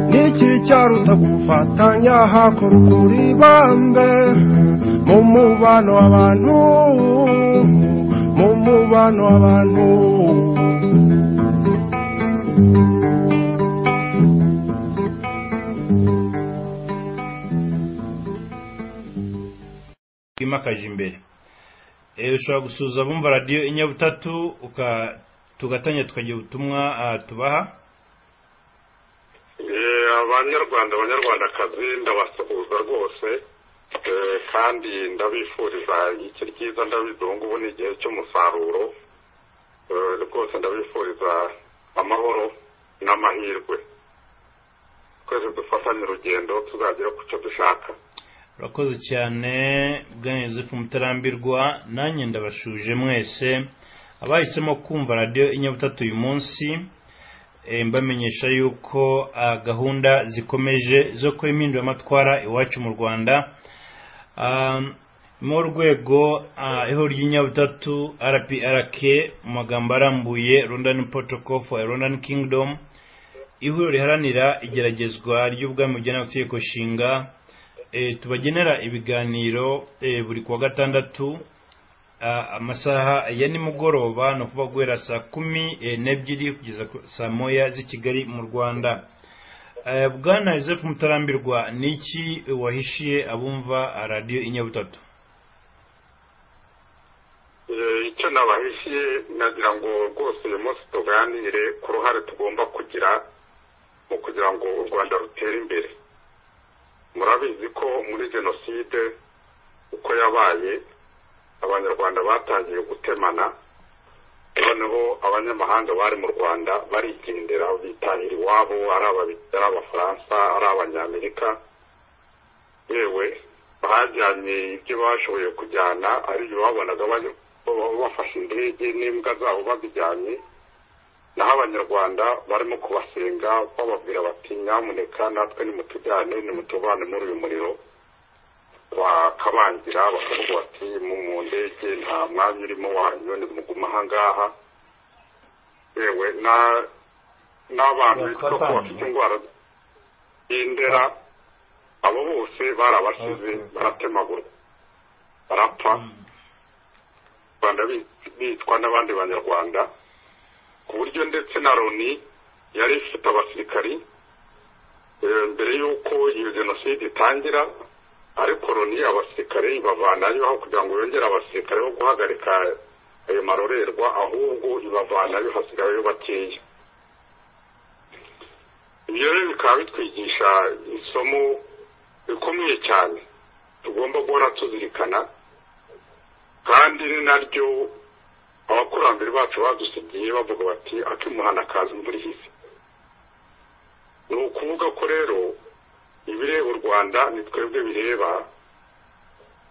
n'iki cyaruta gufatanya hakorwa uribambe mu mubano w'abantu mu mubano w'abantu twimakaje imbere Eh, ushobora gusuza abumva radiyo inyabutatu uka- tugatanya tukagira ubutumwa ah, tubaha Eh, abanyarwanda abanyarwandakazi ndabasuhuza rwose eh, kandi ndabifuriza iki ryiza ndabizi ubu ngubu ni igihe cy'umusaruro Eh, rwose ndabifuriza amahoro n'amahirwe twese dufatanye urugendo tuzagera ku cyo dushaka urakoze cyane bwana Yozefu mutarambirwa nanjye ndabashuje mwese abahisemo kumva radiyo inyabutatu uyu munsi eh, mbamenyesha yuko ah, gahunda zikomeje zo kuba impinduramatwara iwacu mu rwanda Ah, mu rwego ah, ihuriro ry'inyabutatu rprk mu magambo arambuye london protocol for a london kingdom ihuriro riharanira igeragezwa ry'ubwami bujyana ku itegeko nshinga eh, tubagenera ibiganiro eh, buri kuwa gatandatu ah, amasaha ya nimugoroba ni ukuvuga guhera saa kumi eh, n'ebyiri kugeza ku- saa moya z'i kigali mu rwanda Eh, bwana joseph mutarambirwa ni iki wahishiye abumva radiyo inyabutatu Eh, icyo nabahishiye nagira ngo rwose uyu munsi tuganire ku ruhare tugomba kugira mu kugira ngo u rwanda rutere imbere murabizi ko muri jenoside uko yabaye abanyarwanda batangiye gutemana noneho abanyamahanga bari mu rwanda barigendera bitahira iwabo ari ababi- ari abafaransa ari abanyamerika yewe bajyanye ibyo bashoboye kujyana ari ibyo babonaga bari- baba bafashe indege n'imbwa zabo bazijyanye naho abanyarwanda barimo kubasenga bababwira bati nyamuneka natwe nimutujyane nimutubane muri uyu muriro bakabangira bakavuga bati mu mu ndege nta mwanya urimo wanyu nimuguma ahangaha yewe na- n'abantu bitwa ko bafite indwara y'indera abo bose barabashize baratemagurwa barapfa rwanda bi- bitwa n'abandi banyarwanda ku buryo ndetse na loni yari ifite abasirikari eh, mbere y'uko iyo jenoside itangira ariko loni abasirikare ibavanayo aho kugira ngo yongere abasirikare bo guhagarika ayo marorerwa ahubwo ibavanayo hasigayeyo bakeya ibyo rero bikaba bitwigisha isomo rikomeye cyane tugomba guhora tuzirikana kandi ni naryo abakurambere bacu badusigiye bavuga bati akimuhana akaza imvura ihise ni ukuvuga ko rero ibireba u rwanda ni twebwe bireba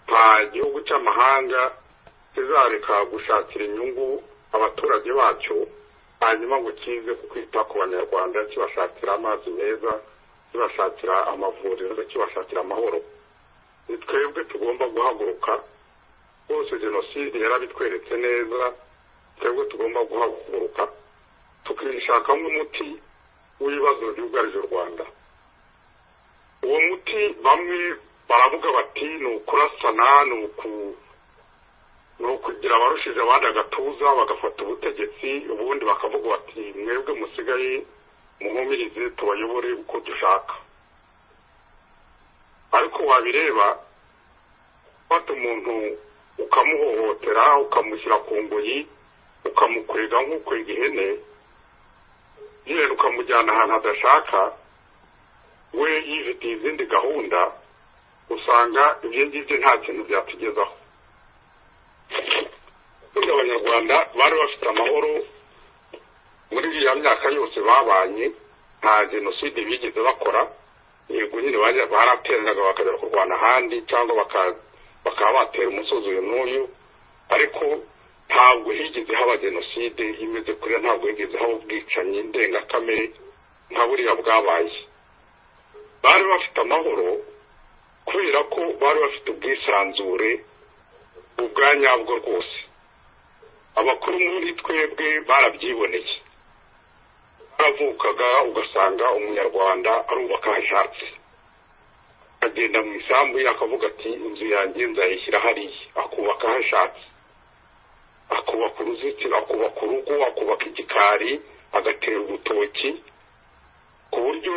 nta gihugu cy'amahanga kizareka gushakira inyungu abaturage bacyo hanyuma ngo kize ku kwita ku banyarwanda kibashakira amazi meza kibashakira amavuriro kibashakira amahoro ni twebwe tugomba guhaguruka rwose jenoside yarabitweretse neza twebwe tugomba guhaguruka tukishakamo umuti w'ibibazo byugarije u rwanda uwo muti bamwe baravuga bati ni ukurasana ni uku- ni ukugira abarushije abandi agatuza bagafata ubutegetsi ubundi bakavuga bati mwebwe musigaye muhumirize tubayobore uko dushaka ariko wabireba ufata umuntu ukamuhohotera ukamushyira ku ngoyi ukamukwega nk'ukwega ihene yenda ukamujyana ahantu adashaka we yifitiye izindi gahunda usanga ibyo ngibyo nta kintu byatugezaho ubundi abanyarwanda bari bafite amahoro muri iriya myaka yose babanye nta jenoside bigeze bakora yego nyine bajya- barateranaga bakajya kurwana ahandi cyangwa baka- bakaba batera umusozi uyu n'uyu ariko ntabwo higeze haba jenoside imeze kuriya ntabwo higeze haba ubwicanyi ndengakamere nka buriya bwabaye bari bafite amahoro kubera ko bari bafite ubwisanzure ubwanyabwo rwose abakuru muri twebwe barabyiboneye yaravukaga ugasanga umunyarwanda arubaka ashatse agenda mu isambu ye akavuga ati inzu yanjye nzayishyira hariya akubaka hashatse akubaka uruzitiro akubaka urugo akubaka igikari agatera urutoki ku buryo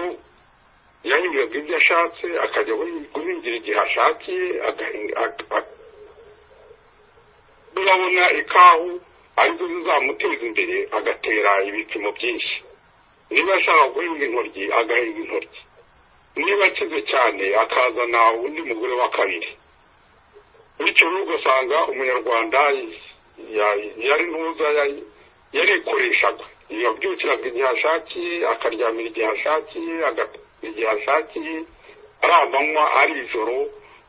yahingaga ibyo ashatse akajya guhingira igihe ashakiye urabona ikahu ariko zizamuteza imbere agatera ibipimo byinshi niba ashaka guhinga intoryi agahinga intoryi niba akize cyane akazana undi mugore wa kabiri bityo rero ugasanga umunyarwanda yari ntuza yarikoreshaga yabyukiraga igihe ashakiye akaryamira igihe ashakiye igihe ashakiye ari amanywa ari ijoro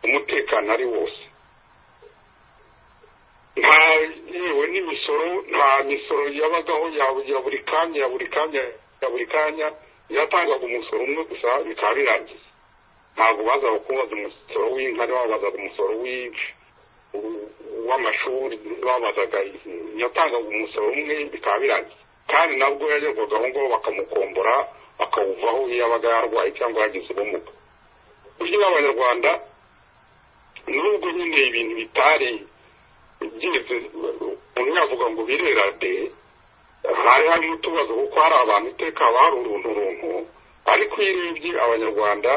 umutekano ari wose nta yewe n'imisoro nta misoro yabagaho ya buri kanya ya buri kanya ya buri kanya yatangaga umusoro umwe gusa bikaba birangiye ntabwo bazaga kubaza umusoro w'inkari babazaga umusoro w'amashuri babazaga yatangaga umusoro umwe bikaba birangiye kandi nabwo yagerwaga aho ngaho bakamukombora akawuvaho iyo yabaga yarwaye cyangwa yagize ubumuga uburyo bw'abanyarwanda nubwo nyine ibintu bitari byinshi umuntu yavuga ngo birerade hari hari n'utubazo kuko hari abantu iteka hari uruntu runtu ariko iyo urebye abanyarwanda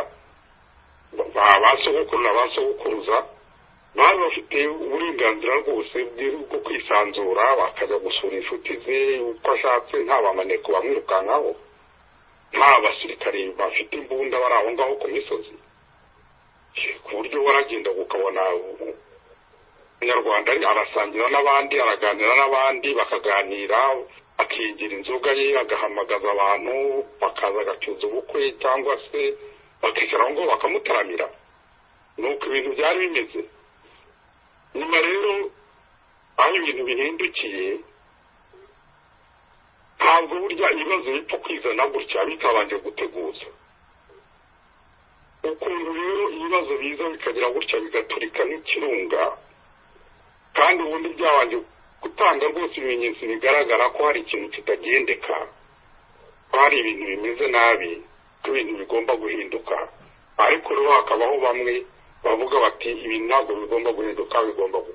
ba sogokuru na ba sogokuruza bari bafite uburenganzira rwose bwo kwisanzura bakajya gusura inshuti ze uko ashatse nta bamaneko bamwirukankaho nta basirikare bafite imbunda bari aho ngaho ku misozi ku buryo waragendaga ukabona umunyarwanda arasangira n'abandi araganira n'abandi bakaganira akigira inzoga ye agahamagaza abantu bakaza agacuza ubukwe cyangwa se bakicara aho ngaho bakamutaramira ni uko ibintu byari bimeze nyuma rero aho ibintu bihindukiye ntabwo burya ibibazo bipfa kwizana gutya bitabanje guteguza ukuntu rero ibibazo biza bikagira gutya bigaturika nk'ikirunga kandi ubundi byabanje gutanga rwose ibimenyetso bigaragara ko hari ikintu kitagendeka ko hari ibintu bimeze nabi ko ibintu bigomba guhinduka ariko rero hakabaho bamwe bavuga bati ibi ntabwo bigomba guhinduka bigomba ubu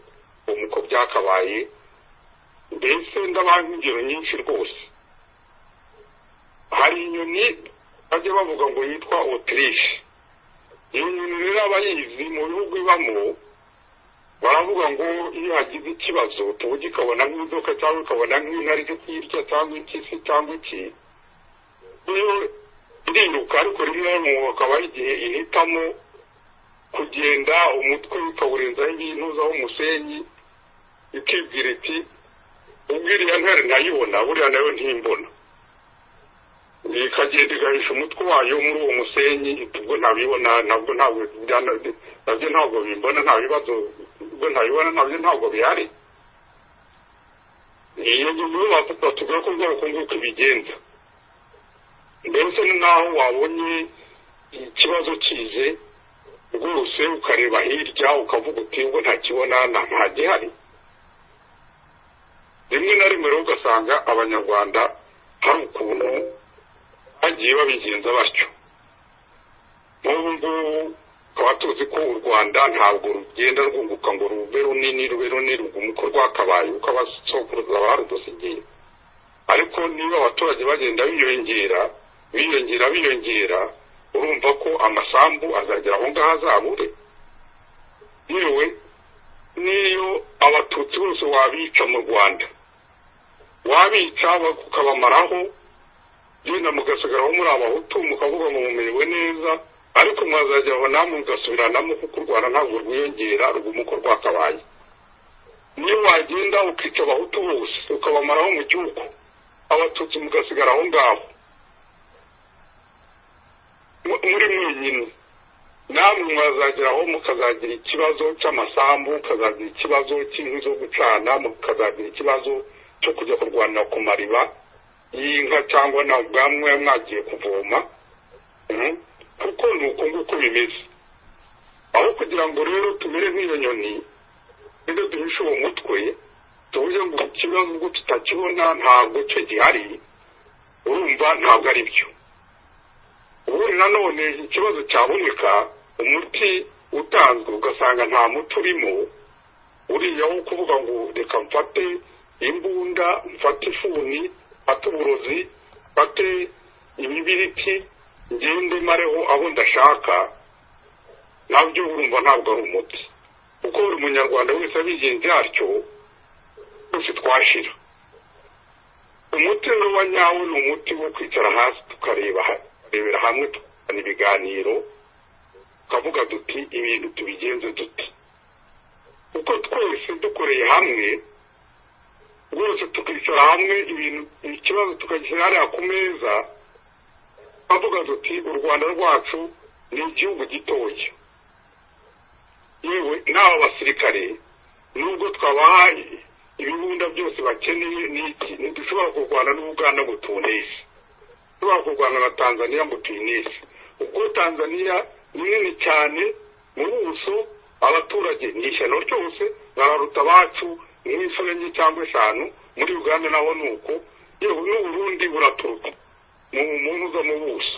uko byakabaye mbese ndabaha ingero nyinshi rwose hari inyoni bajya bavuga ngo yitwa otirishe iyo nyoni rero abayizi mu bihugu ibamo baravuga ngo iyo hagize ikibazo tuba kikabona nk'inzoka cyangwa ukabona nk'intare iri kuyirya cyangwa ikisi cyangwa iki iyo iriruka ariko rimwe na rimwe akaba ari igihe ihitamo kugenda umutwe ukawurenzaho ibintu zaho umusenyi ikibwira iti ubwo iriya ntare ntayibona buriya nayo ntimbona ikagenda igahisha umutwe wayo muri uwo musenyi ubwo ntabibona nabwo ntabwo nabyo ntabwo bimbona nta bibazo ubwo ntabibona nabyo ntabwo bihari iyo ngingo batubwira ko ubwoko nguko ibigenza mbese naho wabonye ikibazo kize rwose ukareba hirya ukavuga uti ubwo ntakibona nta gihari rimwe na rimwe rero ugasanga abanyarwanda hari ukuntu bagiye babigenza batyo nk'ubu ngubu tukaba tuzi ko u rwanda ntabwo rugenda rwunguka ngo rube runini rube runini ruguma uko rwakabaye uko abasokuruza barudusigiye ariko niba abaturage bagenda biyongera biyongera biyongera urumva ko amasambu azagera aho ngaho azabure yewe niyo abatutsi bose wabica mu rwanda wabica ukabamaraho genda mugasigaraho muri abahutu mukavuga ngo mumerewe neza ariko mwazajyaho namwe mugasubiranamo kuko u rwanda ntabwo rwiyongera ruguma uko rwakabaye niyo wagenda ukica abahutu bose ukabamaraho mu gihugu abatutsi mugasigara aho ngaho muri mwenyine namwe mwazageraho mukazagira ikibazo cy'amasambu mukazagira ikibazo cy'inkwi zo gucana mukazagira ikibazo cyo kujya kurwanira ku mariba y'inka cyangwa na bwamwe mwagiye kuvoma kuko ni uko nguko bimeze aho kugira ngo rero tumere nk'iyo nyoni nibyo duhishe uwo mutwe tuvuge ngo ikibazo ubwo tutakibona ntabwo cyo gihari urumva ntabwo ari byo ubundi nanone ikibazo cyaboneka umuti utanzwe ugasanga nta muti urimo uriya wo kuvuga ngo reka mfate imbunda mfate ifuni mfate uburozi mfate ibibiriti ngende mareho aho ndashaka nabyo urumva ntabwo ari umuti kuko buri munyarwanda wese abigenza atyo twese twashira umuti rero wa nyawo ni umuti wo kwicara hasi tukareba tukarebera hamwe tukazana ibiganiro tukavuga duti ibintu tubigenze duti kuko twese dukoreye hamwe rwose tukicara hamwe ibintu ikibazo tukagishyira hariya ku meza tukavuga duti u rwanda rwacu ni igihugu gitoya yewe n'aba basirikare nubwo twabahaye ibibunda byose bakeneye n'iki ntidushobora kurwana n'ubuganda ngo tunese dushobora kurwana na tanzaniya ngo tuyinese ubwo tanzaniya ni nini cyane mu buso abaturage ni ishyano ryose bararuta abacu nk'insoro enye cyangwa eshanu muri uganda naho ni uko yewe n'uburundi buraturuka mu muntu uza mu buso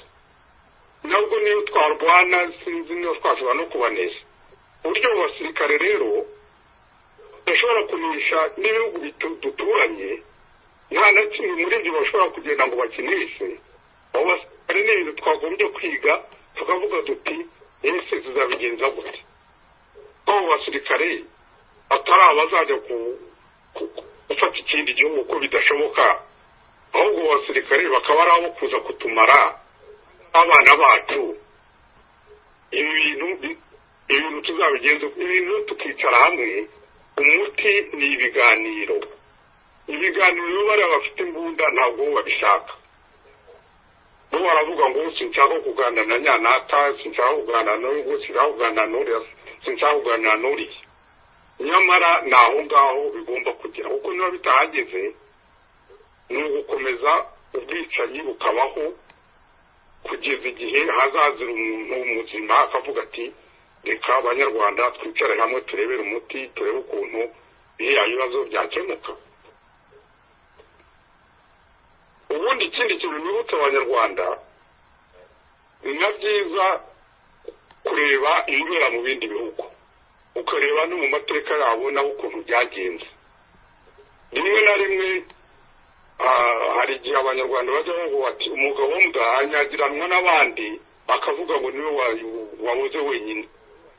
nabwo niyo twarwana sinzi niba twashobora no kubaneza uburyo abo basirikare rero bashobora kunisha n'ibihugu duturanye nta na kimwe muri ibyo bashobora kugenda ngo bakinishe abo basirikare ni ibintu twagombye kwiga tukavuga duti ese tuzabigenza gute ko abo basirikare atari abazajya gufata ikindi gihugu ko bidashoboka ahubwo abo basirikare bakaba ari abo kuza kutumara abana bacu ibi bintu ibintu tuzabigenza ibintu tukicara hamwe umuti ni ibiganiro ibiganiro bariya bafite imbunda ntabwo babishaka bo baravuga ngo sinshaka kuganira na nyanata sinshaka kuganira n'ubu sinshaka kuganira n'uriya sinshaka kuganira n'uriya nyamara ni aho ngaho bigomba kugera kuko niba bitahageze ni ugukomeza ubwicanyi bukabaho kugeza igihe hazazira umuntu muzima akavuga ati reka abanyarwanda twicare hamwe turebere umuti turebe ukuntu biriya bibazo byakemuka ubundi ikindi kintu nibutse abanyarwanda na byiza kureba ibibera mu bindi bihugu ukareba no mu mateka yabo nawe ukuntu byagenze rimwe na rimwe hari igihe abanyarwanda bajya bavuga ati umugabo w'umudahanyagiranwa n'abandi bakavuga ngo niwe wabuze wenyine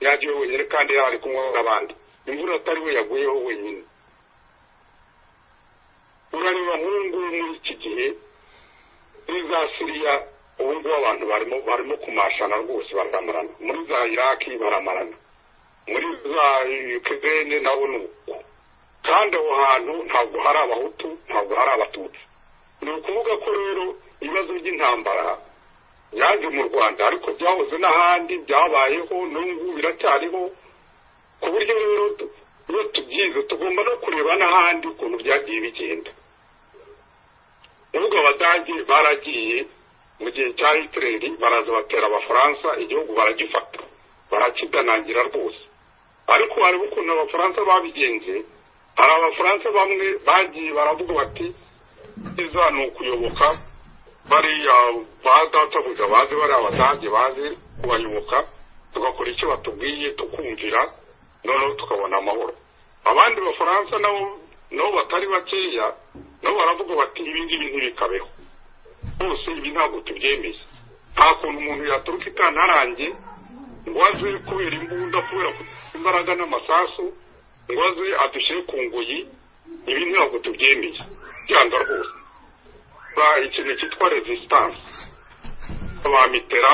yagiye wenyine kandi yari ari kunywa n'abandi imvura atari we yaguyeho wenyine urareba nk'ubu ngubu muri iki gihe muri za siriya ubu ngubu abantu barimo barimo kumashana rwose baramarana muri za iraki baramarana muri za yukezene nabo ni uko kandi aho hantu ntabwo hari abahutu ntabwo hari abatutsi ni ukuvuga ko rero ibibazo by'intambara yaje mu rwanda ariko byahoze n'ahandi byabayeho n'ubu biracyariho ku buryo rero iyo tubyize tugomba no kureba n'ahandi ukuntu byagiye bigenda uvuga abadage baragiye mu gihe cya hitireri baraza batera abafaransa igihugu baragifata barakidanangira rwose ariko harimo ukuntu abafaransa babigenze hari abafaransa bamwe bagiye baravuga bati iza ni ukuyoboka bariya badatabuza bazi bariya abadage bazi kubayoboka tugakora icyo batubwiye tukumvira noneho tukabona amahoro abandi bafaransa nabo nabo batari bakeya nabo baravuga bati ibi ngibi ntibikabeho bose ibi ntabwo tubyemeye nta kuntu umuntu yaturuka ikantarange ngo aze kubera imbunda kubera imbaraga n'amasasu ngo aze adushyire ku ngoyi ibi ntabwo tubyemeye byanga rwose ikintu cyitwa resistance ba mitera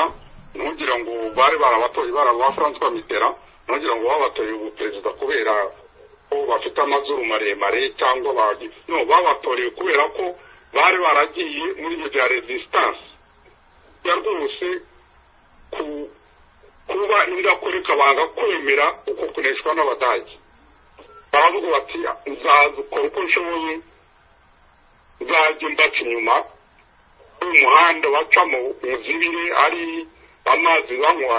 ntugire ngo bari barabatoye barabafaransa ba mitera ntugire ngo babatoye ubuperezida kubera ko bafite amazuru maremare cyangwa no babatoreye kubera ko bari baragiye muri ibyo bya resistance rwose kuba indakoreka banga kwemera uko kuneshwa n'abadage baravuga bati nzaza ukora uko nshoboye nzajya mbaca inyuma umuhanda bacamo muzibire ari amazi banywa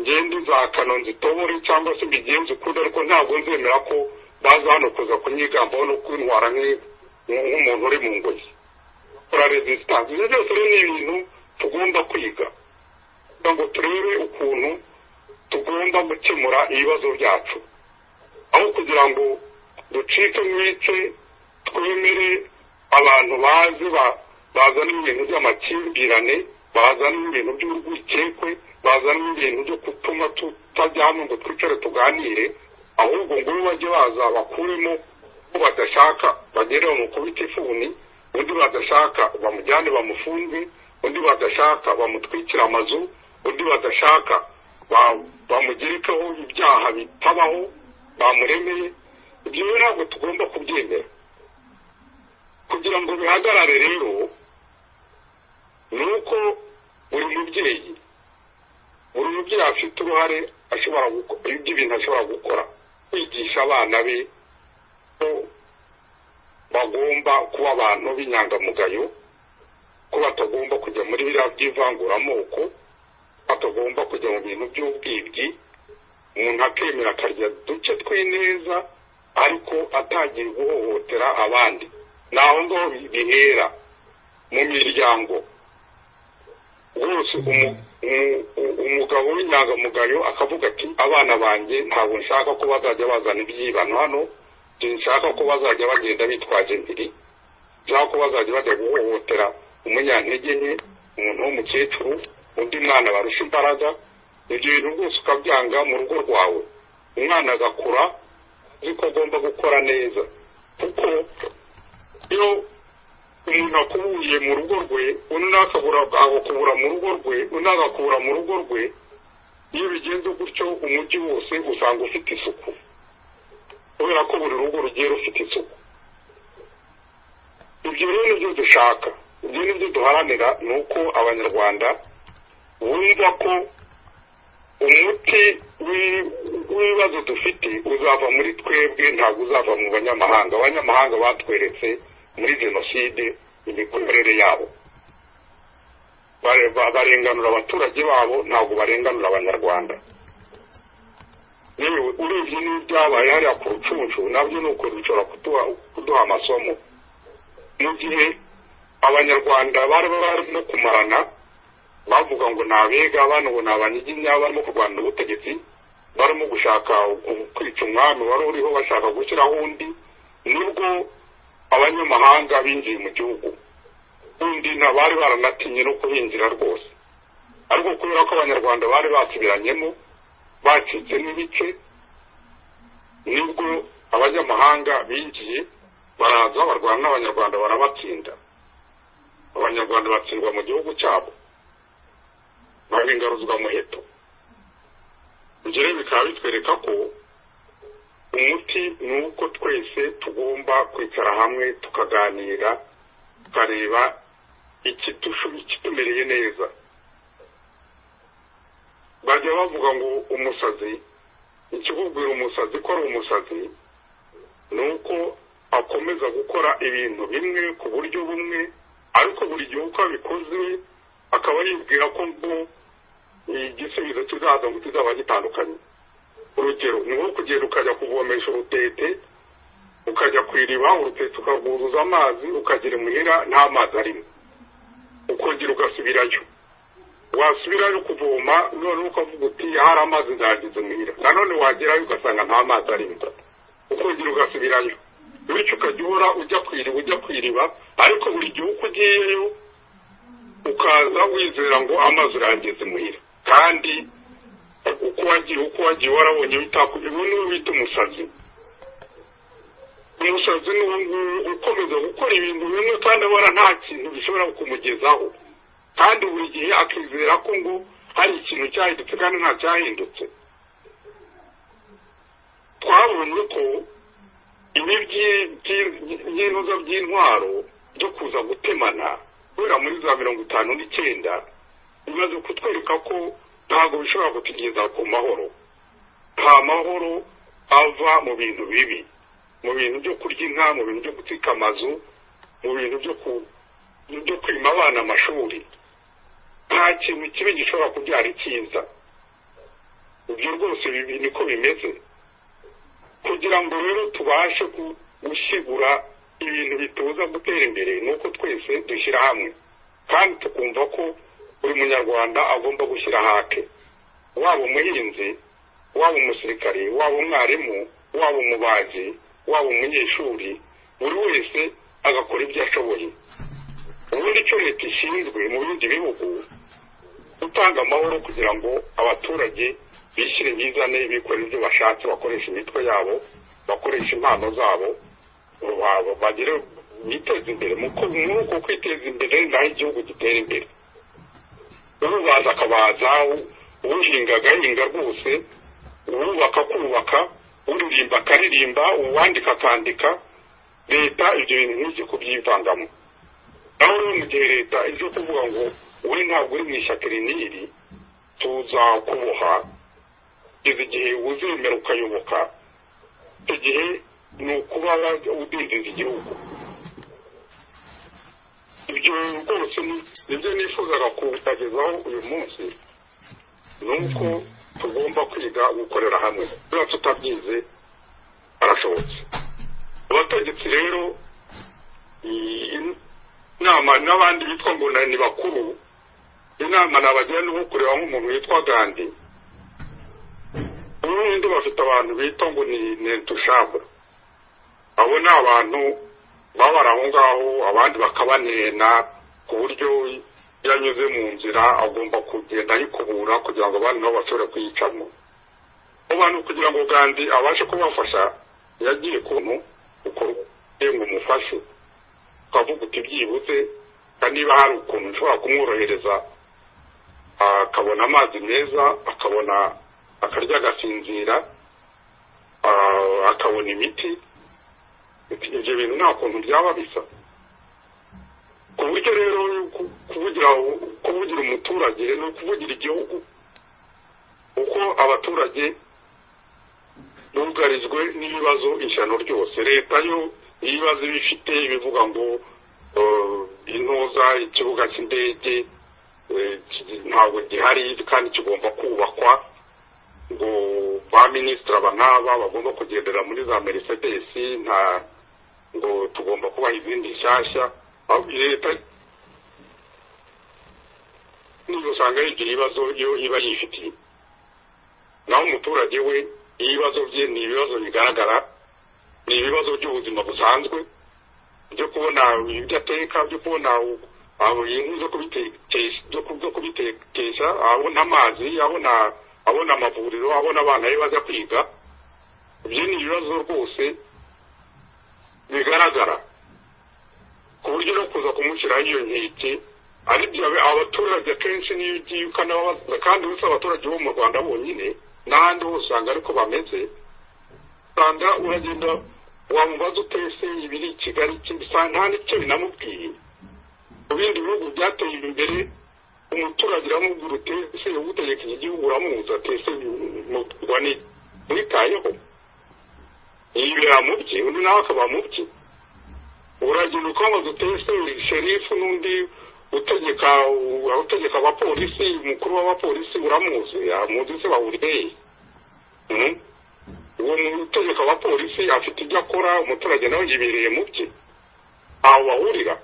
ngende za kanonzi tobore cyangwa se mbigenze ukundi ariko ntabwo nzemera ko baza hano kuza kunyigambaho no kwintwara nk'umuntu uri mu ngoyi bakora resistance ibyo byose rero ni ibintu tugomba kwiga kugira ngo turebe ukuntu tugomba gukemura ibibazo byacu aho kugira ngo ducike mu ice twemere abantu bazi ba- bazana ibintu by'amakimbirane bazana ibintu by'urwikekwe bazana ibintu byo gutuma tutajyana ngo twicare tuganire ahubwo ngubu bajye baza bakuremo ko badashaka bagere bamukubite ifuni undi badashaka bamujyane bamufunge undi badashaka bamutwikire amazu undi badashaka ba- bamugerekaho ibyaha bitabaho bamuremeye ibyo rero ntabwo tugomba kubyemera kugira ngo bihagarare rero ni uko buri mubyeyi buri mubyeyi afite uruhare ashobora gukora iby'ibintu ashobora gukora kwigisha abana be ko bagomba kuba abantu b'inyangamugayo ko batagomba kujya muri biriya by'ivanguramoko batagomba kujya mu bintu by'ubwibwi umuntu akemera akarya duke tw'ineza ariko atagiye guhohotera abandi ni aho ngaho bihera mu miryango rwose umu- umu- u- umugabo w'inyangamugayo akavuga ati abana banjye ntabwo nshaka ko bazajya bazana ibyibano hano sinshaka ko bazajya bagenda bitwaje imbiri nshaka ko bazajya bajya guhohotera umunyantege nke umuntu w'umukecuru undi mwana barusha imbaraga ibyo bintu rwose ukabyanga mu rugo rwawe umwana agakura uzi ko agomba gukora neza kuko iyo umuntu akubuye mu rugo rwe undi akabura agakubura mu rugo rwe undi agakubura mu rugo rwe iyo bigenze gutyo umujyi wose usanga ufite isuku kubera ko buri rugo rugiye rufite isuku ibyo rero nibyo dushaka ibyo nibyo duharanira ni uko abanyarwanda bumva ko umuti w'i- w'ibibazo dufite uzava muri twebwe ntabwo uzava mu banyamahanga abanyamahanga batweretse muri jenoside imikorere yabo Bare- ba- barenganura abaturage babo ntabwo barenganura abanyarwanda yewe urebye n'ibyabaye hariya ku rucunshu nabyo ni uko bishobora kuduha- kuduha amasomo mu gihe abanyarwanda bari barimo kumarana bavuga ngo ni abega abana ngo ni abanyiginya barimo kurwanira ubutegetsi barimo gushaka ku- kwica umwami wari uriho bashaka gushyiraho undi nibwo abanyamahanga binjiye mu gihugu undi na bari baranatinye no kuhinjira rwose ariko kubera ko abanyarwanda bari basubiranyemo bacitse n'ibice nibwo abanyamahanga binjiye baraza barwana n'abanyarwanda barabatsinda abanyarwanda batsindwa mu gihugu cyabo barengaruzwa muheto ibyo rero bikaba bitwereka ko umuti ni uko twese tugomba kwicara hamwe tukaganira tukareba ikidushu- ikitumereye neza bajya bavuga ngo umusazi ikikubwira umusazi ko ari umusazi ni uko akomeza gukora ibintu bimwe ku buryo bumwe ariko buri gihe uko abikoze akaba yibwira ko ngo igisubizo kizaza ngo kizaba gitandukanye urugero ni nko kugenda ukajya kuvomesha urutete ukajya ku iriba urutete ukarwuzuza amazi ukagera imuhira nta mazi arimo ukongera ugasubirayo wasubirayo kuvoma noneho ukavuga uti hari amazi nzageze imuhira nanone wagerayo ugasanga nta mazi arimo ukongera ugasubirayo bityo ukajya uhora ujya ku iriba ujya ku iriba ariko buri gihe uko ugiyeyo ukaza wizera ngo amazi urangeze imuhira kandi uko wagiye uko wagiye warabonye bitako ubu niwe bita umusazi umusazi ni uwo nguwo ukomeza gukora ibintu bimwe kandi abona nta kintu bishobora kumugezaho kandi buri gihe akizera ko ngo hari ikintu cyahindutse kandi nta cyahindutse twabonye ko ibi by'intuza by'intwaro byo kuza gutemana guhera muri za mirongo itanu n'icyenda bimaze kutwereka ko ntabwo bishobora kutugeza ku mahoro nta mahoro ava mu bintu bibi mu bintu byo kurya inka mu bintu byo gutwika amazu mu bintu byo ku- byo kwima abana amashuri nta kintu kibi gishobora kubyara icyiza ibyo rwose bibi niko bimeze kugira ngo rero tubashe gu- gushyigura ibintu bitubuza gutera imbere ni uko twese dushyira hamwe kandi tukumva ko buri munyarwanda agomba gushyira hake waba umuhinzi waba umusirikari waba umwarimu waba umubaji waba umunyeshuri buri wese agakora ibyo ashoboye ubundi icyo leta ishinzwe mu bindi bihugu gutanga amahoro kugira ngo abaturage bishyire bizane bikorera ibyo bashatse bakoresha imitwe yabo bakoresha impano zabo baba bagire biteze imbere muri uko kwiteza imbere naho igihugu gitera imbere urubaza akabaza uhinga agahinga rwose uwubaka akubaka uririmba akaririmba uwandika akandika leta ibyo bintu nk'ibyo kubyivangamo naho rero mu gihe leta ije kuvuga ngo wowe ntabwo uri mu ishyaka iri n'iri tuzakuboha izi igihe uzemera ukayoboka icyo gihe ni ukuba udindiza igihugu ibyo rwose nibyo nifuzaga kuwutagezaho uyu munsi ni uko tugomba kwiga gukorera hamwe niba tutabyize arashobotse abategetsi rero inama n'abandi bitwa ngo ni bakuru inama nabagira ni uwo kureba nk'umuntu witwa gandi ubundi bafite abantu bita ngo ni nentushabwe abo ni abantu babara aho ngaho abandi bakabanena ku buryo iyo anyuze mu nzira agomba kugenda ayikubura kugira ngo abandi nabo bashobore kuyicamo abo bantu kugira ngo gandi abashe kubafasha yagiye ukuntu ukora ngo umufashe ukavuga uti byibuze kandi niba hari ukuntu ushobora kumworohereza akabona amazi meza akabona akarya agasinzira akabona imiti ibyo bintu nta kuntu byaba bisa ku buryo rero kuvugira umuturage ni ukuvugira igihugu uko abaturage bugarijwe n'ibibazo inshano ryose leta yo ibibazo iba ifite ibivuga ngo intoza ikibuga cy'indege ntabwo gihari kandi kigomba kubakwa ngo ba minisitiri aba n'aba bagomba kugendera muri za merisedesi nta ngo tugomba kubaha izindi nshyashya leta niba usanga yigira ibibazo iyo iba yifitiye naho umuturage we ibibazo bye ni ibibazo bigaragara ni ibibazo by'ubuzima busanzwe byo kubona ibyo ateka byo kubona inkwi zo kubitekesha abona amazi abona abona amavuriro abona abana be bajya kwiga ibyo ni ibibazo rwose bigaragara ku buryo no kuza kumushyiraho iyo nkeke aribyo abaturage akenshi niyo ugiye ukanababaza kandi uretse abaturage bo mu rwanda bonyine n'ahandi hose usanga ariko bameze usanga uragenda wamubaza utese ibiri i kigali usanga nta n'icyo binamubwiye mu bindi bihugu byateye imbere umuturage uramubwira utese utegeka iki gihugu uramuzi atese mwitayeho yibera mu bye undi nawe akaba mu bye uragenda ukamaze utese sherifu n'undi utegeka utegeka abapolisi umukuru w'abapolisi uramuzi yamuzi se bahuriye uwo utegeka abapolisi afite ibyo akora umuturage nawe yibereye mu bye aho bahurira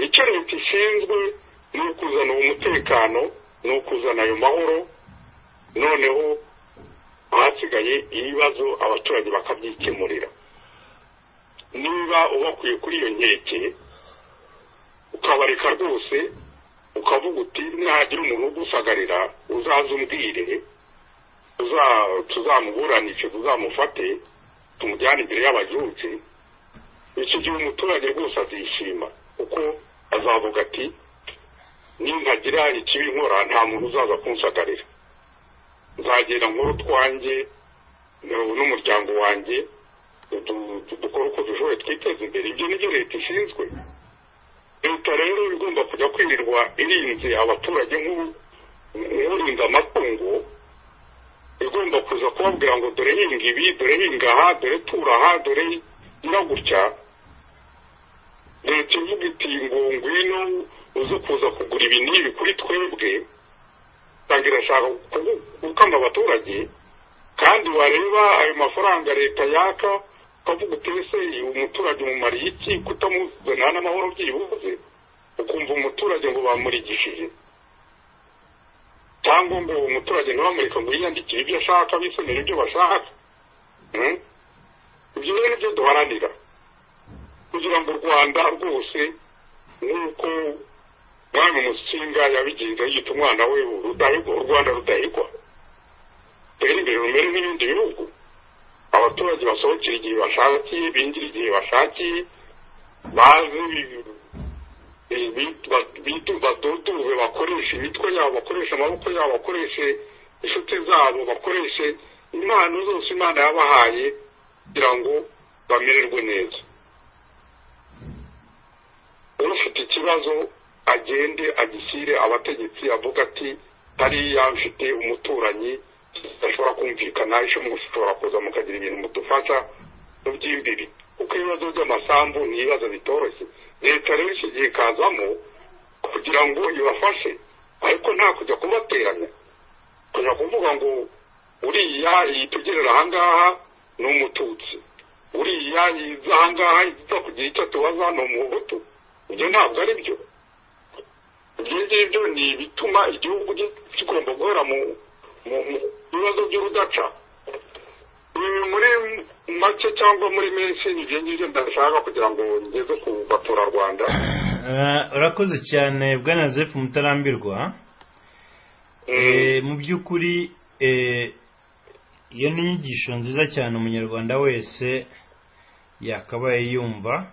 icyo leta ishinzwe ni ukuzana umutekano ni ukuzana ayo mahoro noneho ahasigaye ibibazo abaturage bakabyikemurira niba ubakuye kuri iyo nkeke ukabareka rwose ukavuga uti nihagira umuntu ugusagarira uzaze umbwire tuzamuburanishe tuzamufate tumujyane imbere y'abajutse icyo gihe umuturage rwose azishima kuko azavuga ati nintagira ikibi nkora nta muntu uzaza kunsagarira nzagenda nkuru twanjye n'umuryango wanjye dukora uko dushoboye twiteza imbere ibyo nibyo leta ishinzwe leta rero igomba kujya kwirirwa irinze abaturage nk'urinda amatungo igomba kuza kubabwira ngo dore hinga ibi dore hinga aha dore tura aha dore nyira gutya leta ivuga iti ngo ngwino uze kuza kugura ibi n'ibi kuri twebwe usanga irashaka gukanga abaturage kandi wareba ayo mafaranga leta yaka ukavuga uti ese umuturage umumariye iki kutamuzana n'amahoro byibuze ukumva umuturage ngo bamurigishije cyangwa ngo uwo muturage ntibamureke ngo yiyandikire ibyo ashaka bisomere ibyo bashaka Hmm? ibyo rero nibyo duharanira kugira ngo u rwanda rwose nk'uko umwami musinga yabigenza yita umwana we rudahigwa u rwanda rudahigwa rutera imbere rumere n'ibindi bihugu abaturage basohokera igihe bashakiye binjira igihe bashakiye bazi baduduwe bakoresha imitwe yabo bakoresha amaboko yabo bakoreshe inshuti zabo bakoreshe impano zose imana yabahaye kugira ngo bamererwe neza ufite ikibazo agende agishyire abategetsi avuga ati hariya mfite umuturanyi tudashobora kumvikana ejo mushobora kuza mukagira ibintu mudufasha mubyimbiri kuko ibibazo by'amasambu ni ibibazo bitoroshye leta rero iki gihe ikazamo kugira ngo ibafashe ariko nta kujya kubateranya kujya kuvuga ngo uriya yitugerera ahangaha ni umututsi uriya yiza ahangaha yiza kugira icyo tubaza ni umuhutu ibyo ntabwo ari byo ibyo ngibyo ni ibituma igihugu kigomba guhora mu mu mu bibazo by'urudaca ibi muri make cyangwa muri menshi ni ibyo ngibyo ndashaka kugira ngo ngeze ku baturarwanda Eh, urakoze cyane bwana joseph mutarambirwa Eh, mu by'ukuri eh, iyo ni inyigisho nziza cyane umunyarwanda wese yakabaye yumva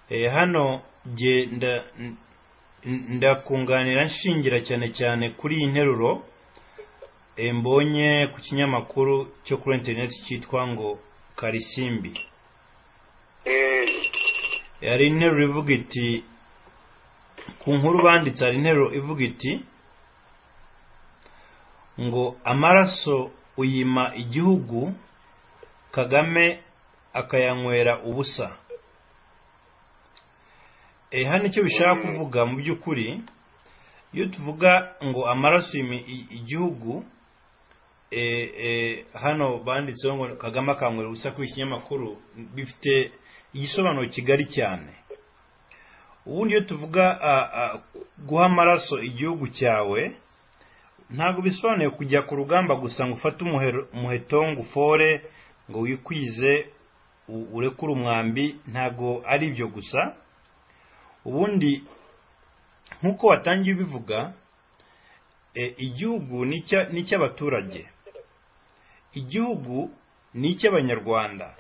Eh, hano jye nda- n- ndakunganira nshingira cyane cyane kuri iyi nteruro eh, mbonye ku kinyamakuru cyo kuri interineti cyitwa ngo karisimbi Mm. hari interuro ivuga iti ku nkuru banditse hari interuro ivuga iti ngo amaraso uyima igihugu kagame akayanywera ubusa e, hano icyo bishaka kuvuga mu by'ukuri iyo tuvuga ngo amaraso uyima i- igihugu e, e, hano banditseho ngo kagame akanywera ubusa kuri iki kinyamakuru bifite igisobanuro kigari cyane ubundi iyo tuvuga a- a- guha amaraso igihugu cyawe ntabwo bisobanuye kujya ku rugamba gusa ngo ufate umuhero- umuheto ngo ufore ngo wikwize u- urekure umwambi ntabwo ari ibyo gusa ubundi nk'uko watangiye ubivuga e, igihugu ni icya- ni icy'abaturage igihugu ni icy'abanyarwanda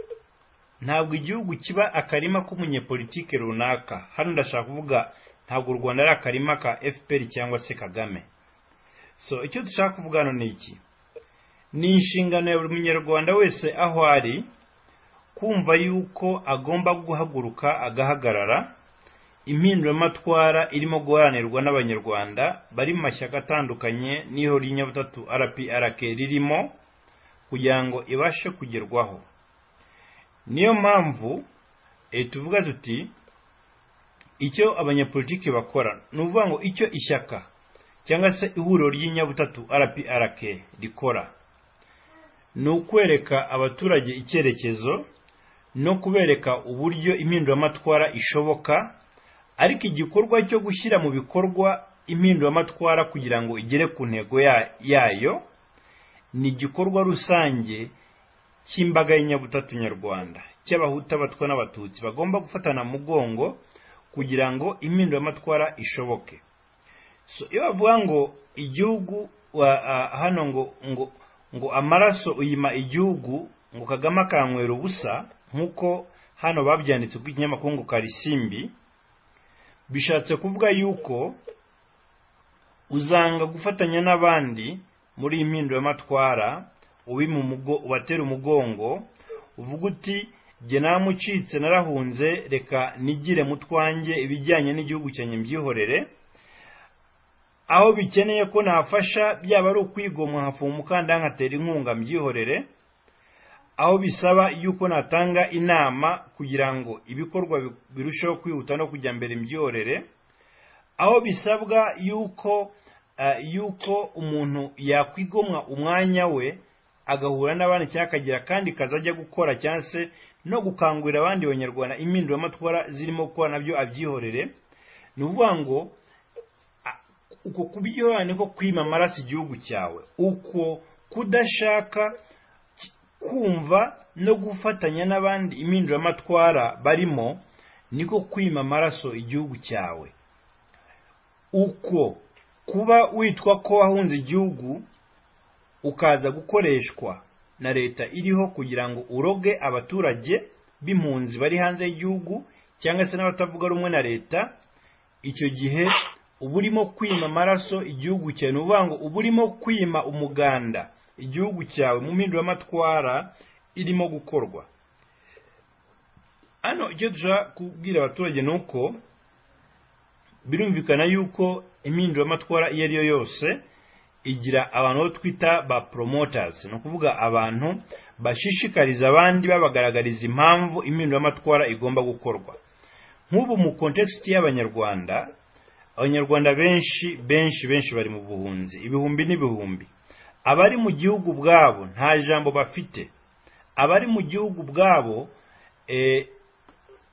ntabwo igihugu kiba akarima k'umunyepolitike runaka hano ndashaka kuvuga ntabwo u rwanda ari akarima ka fpr cyangwa se kagame so icyo dushaka kuvuga hano ni iki ni inshingano ya buri munyarwanda wese aho ari kumva yuko agomba guhaguruka agahagarara impinduramatwara irimo guharanirwa n'abanyarwanda bari mu mashyaka atandukanye n'iho ry'inyabutatu rprk ririmo kugira ngo ibashe kugerwaho niyo mpamvu eh, tuvuga tuti icyo abanyapolitiki bakora ni ukuvuga ngo icyo ishyaka cyangwa se ihuriro ry'inyabutatu rprk rikora ni ukwereka abaturage icyerekezo no kubereka uburyo impinduramatwara ishoboka ariko igikorwa cyo gushyira mu bikorwa impinduramatwara kugira ngo igere ku ntego ya- yayo ni igikorwa rusange cy'imbaga y'inyabutatu nyarwanda cy'abahutu abatwa n'abatutsi bagomba gufatana mu mugongo kugira ngo impinduramatwara ishoboke so iyo bavuga ngo igihugu wa- a- hano ngo ngo ngo amaraso uyima igihugu ngo kagame akanywera ubusa nk'uko hano babyanditse ku kinyamakuru ngo karisimbi bishatse kuvuga yuko uzanga gufatanya n'abandi muri iyi mpinduramatwara ubima umugo- ubatera umugongo uvuga uti jye namucitse narahunze reka nigire mu twanjye ibijyanye n'igihugu cyanjye mbyihorere aho bikeneye ko nafasha byaba ari ukwigomwa nkafuma umukandara nkatera inkunga mbyihorere aho bisaba yuko natanga inama kugira ngo ibikorwa bi- birusheho kwihuta no kujya mbere mbyihorere aho bisabwa yuko eh, yuko umuntu yakwigomwa umwanya we agahura n'abandi cyangwa akagira kandi kazi ajya gukora cyangwa se no gukangurira abandi banyarwanda impinduramatwara zirimo gukora nabyo abyihorere ni ukuvuga ngo a- uko kubyihorera niko kwima amaraso igihugu cyawe uko kudashaka ki- kumva no gufatanya n'abandi impinduramatwara barimo niko kwima amaraso igihugu cyawe uko kuba witwa ko wahunze igihugu ukaza gukoreshwa na leta iriho kugira ngo uroge abaturage b'impunzi bari hanze y'igihugu cyangwa se n'abatavuga rumwe na leta icyo gihe uba urimo kwima amaraso igihugu cyawe ni ukuvuga ngo uba urimo kwima umuganda igihugu cyawe mu mpinduramatwara irimo gukorwa hano icyo dushaka kubwira abaturage ni uko birumvikana yuko impinduramatwara iyo ari yo yose igira abantu bo twita ba promoters ni ukuvuga abantu bashishikariza abandi babagaragariza impamvu impinduramatwara igomba gukorwa nk'ubu mu kontekisiti y'abanyarwanda abanyarwanda benshi benshi benshi bari mu buhunzi ibihumbi n'ibihumbi abari mu gihugu ubwabo nta jambo bafite abari mu gihugu ubwabo eh,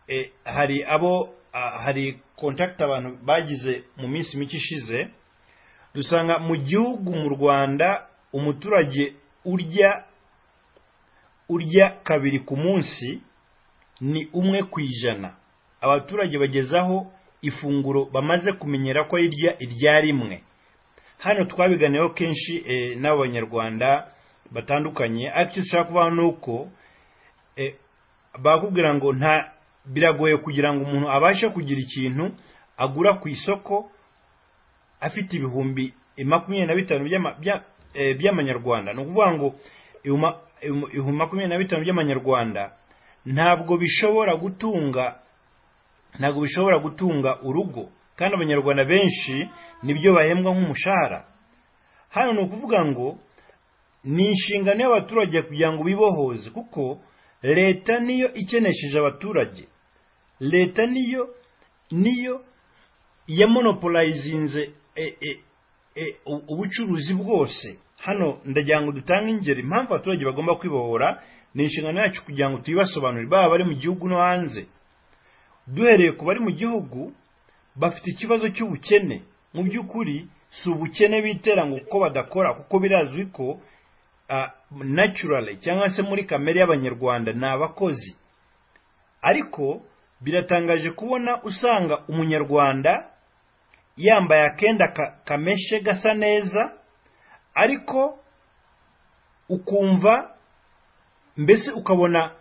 eh, hari abo ah, hari contact abantu bagize mu minsi mike ishize dusanga mu gihugu mu Rwanda umuturage urya urya kabiri ku munsi ni umwe ku ijana abaturage bagezaho ifunguro bamaze kumenyera ko irya irya rimwe hano twabiganiyeho kenshi eh, n'abanyarwanda batandukanye ariko icyo dushaka kuvuga ni uko eh, bakubwira ngo nta biragoye kugira ngo umuntu abashe kugira ikintu agura ku isoko afite ibihumbi makumyabiri na bitanu by'ama- bya- eh, by'amanyarwanda ni ukuvuga ngo ibihuma- ibihum- ibihumbi makumyabiri na bitanu by'amanyarwanda ntabwo bishobora gutunga ntabwo bishobora gutunga urugo kandi abanyarwanda benshi nibyo bahembwa nk'umushahara hano ni ukuvuga ngo ni inshingano y'abaturage kugira ngo bibohoze kuko leta niyo ikenesheje abaturage leta niyo niyo yamonopolayizinze e, e, e, u- ubucuruzi bwose hano ndagira ngo dutange ingero impamvu abaturage bagomba kwibohora ni inshingano yacu kugira ngo tuyibasobanurire baba bari mu gihugu no hanze duhereye ku bari mu gihugu bafite ikibazo cy'ubukene mu by'ukuri si ubukene bitera ngo kuko badakora kuko birazwi ko ah, naturally cyangwa se muri kamere y'abanyarwanda ni abakozi ariko biratangaje kubona usanga umunyarwanda yambaye akenda ka- kameshe gasa neza ariko ukumva mbese ukabona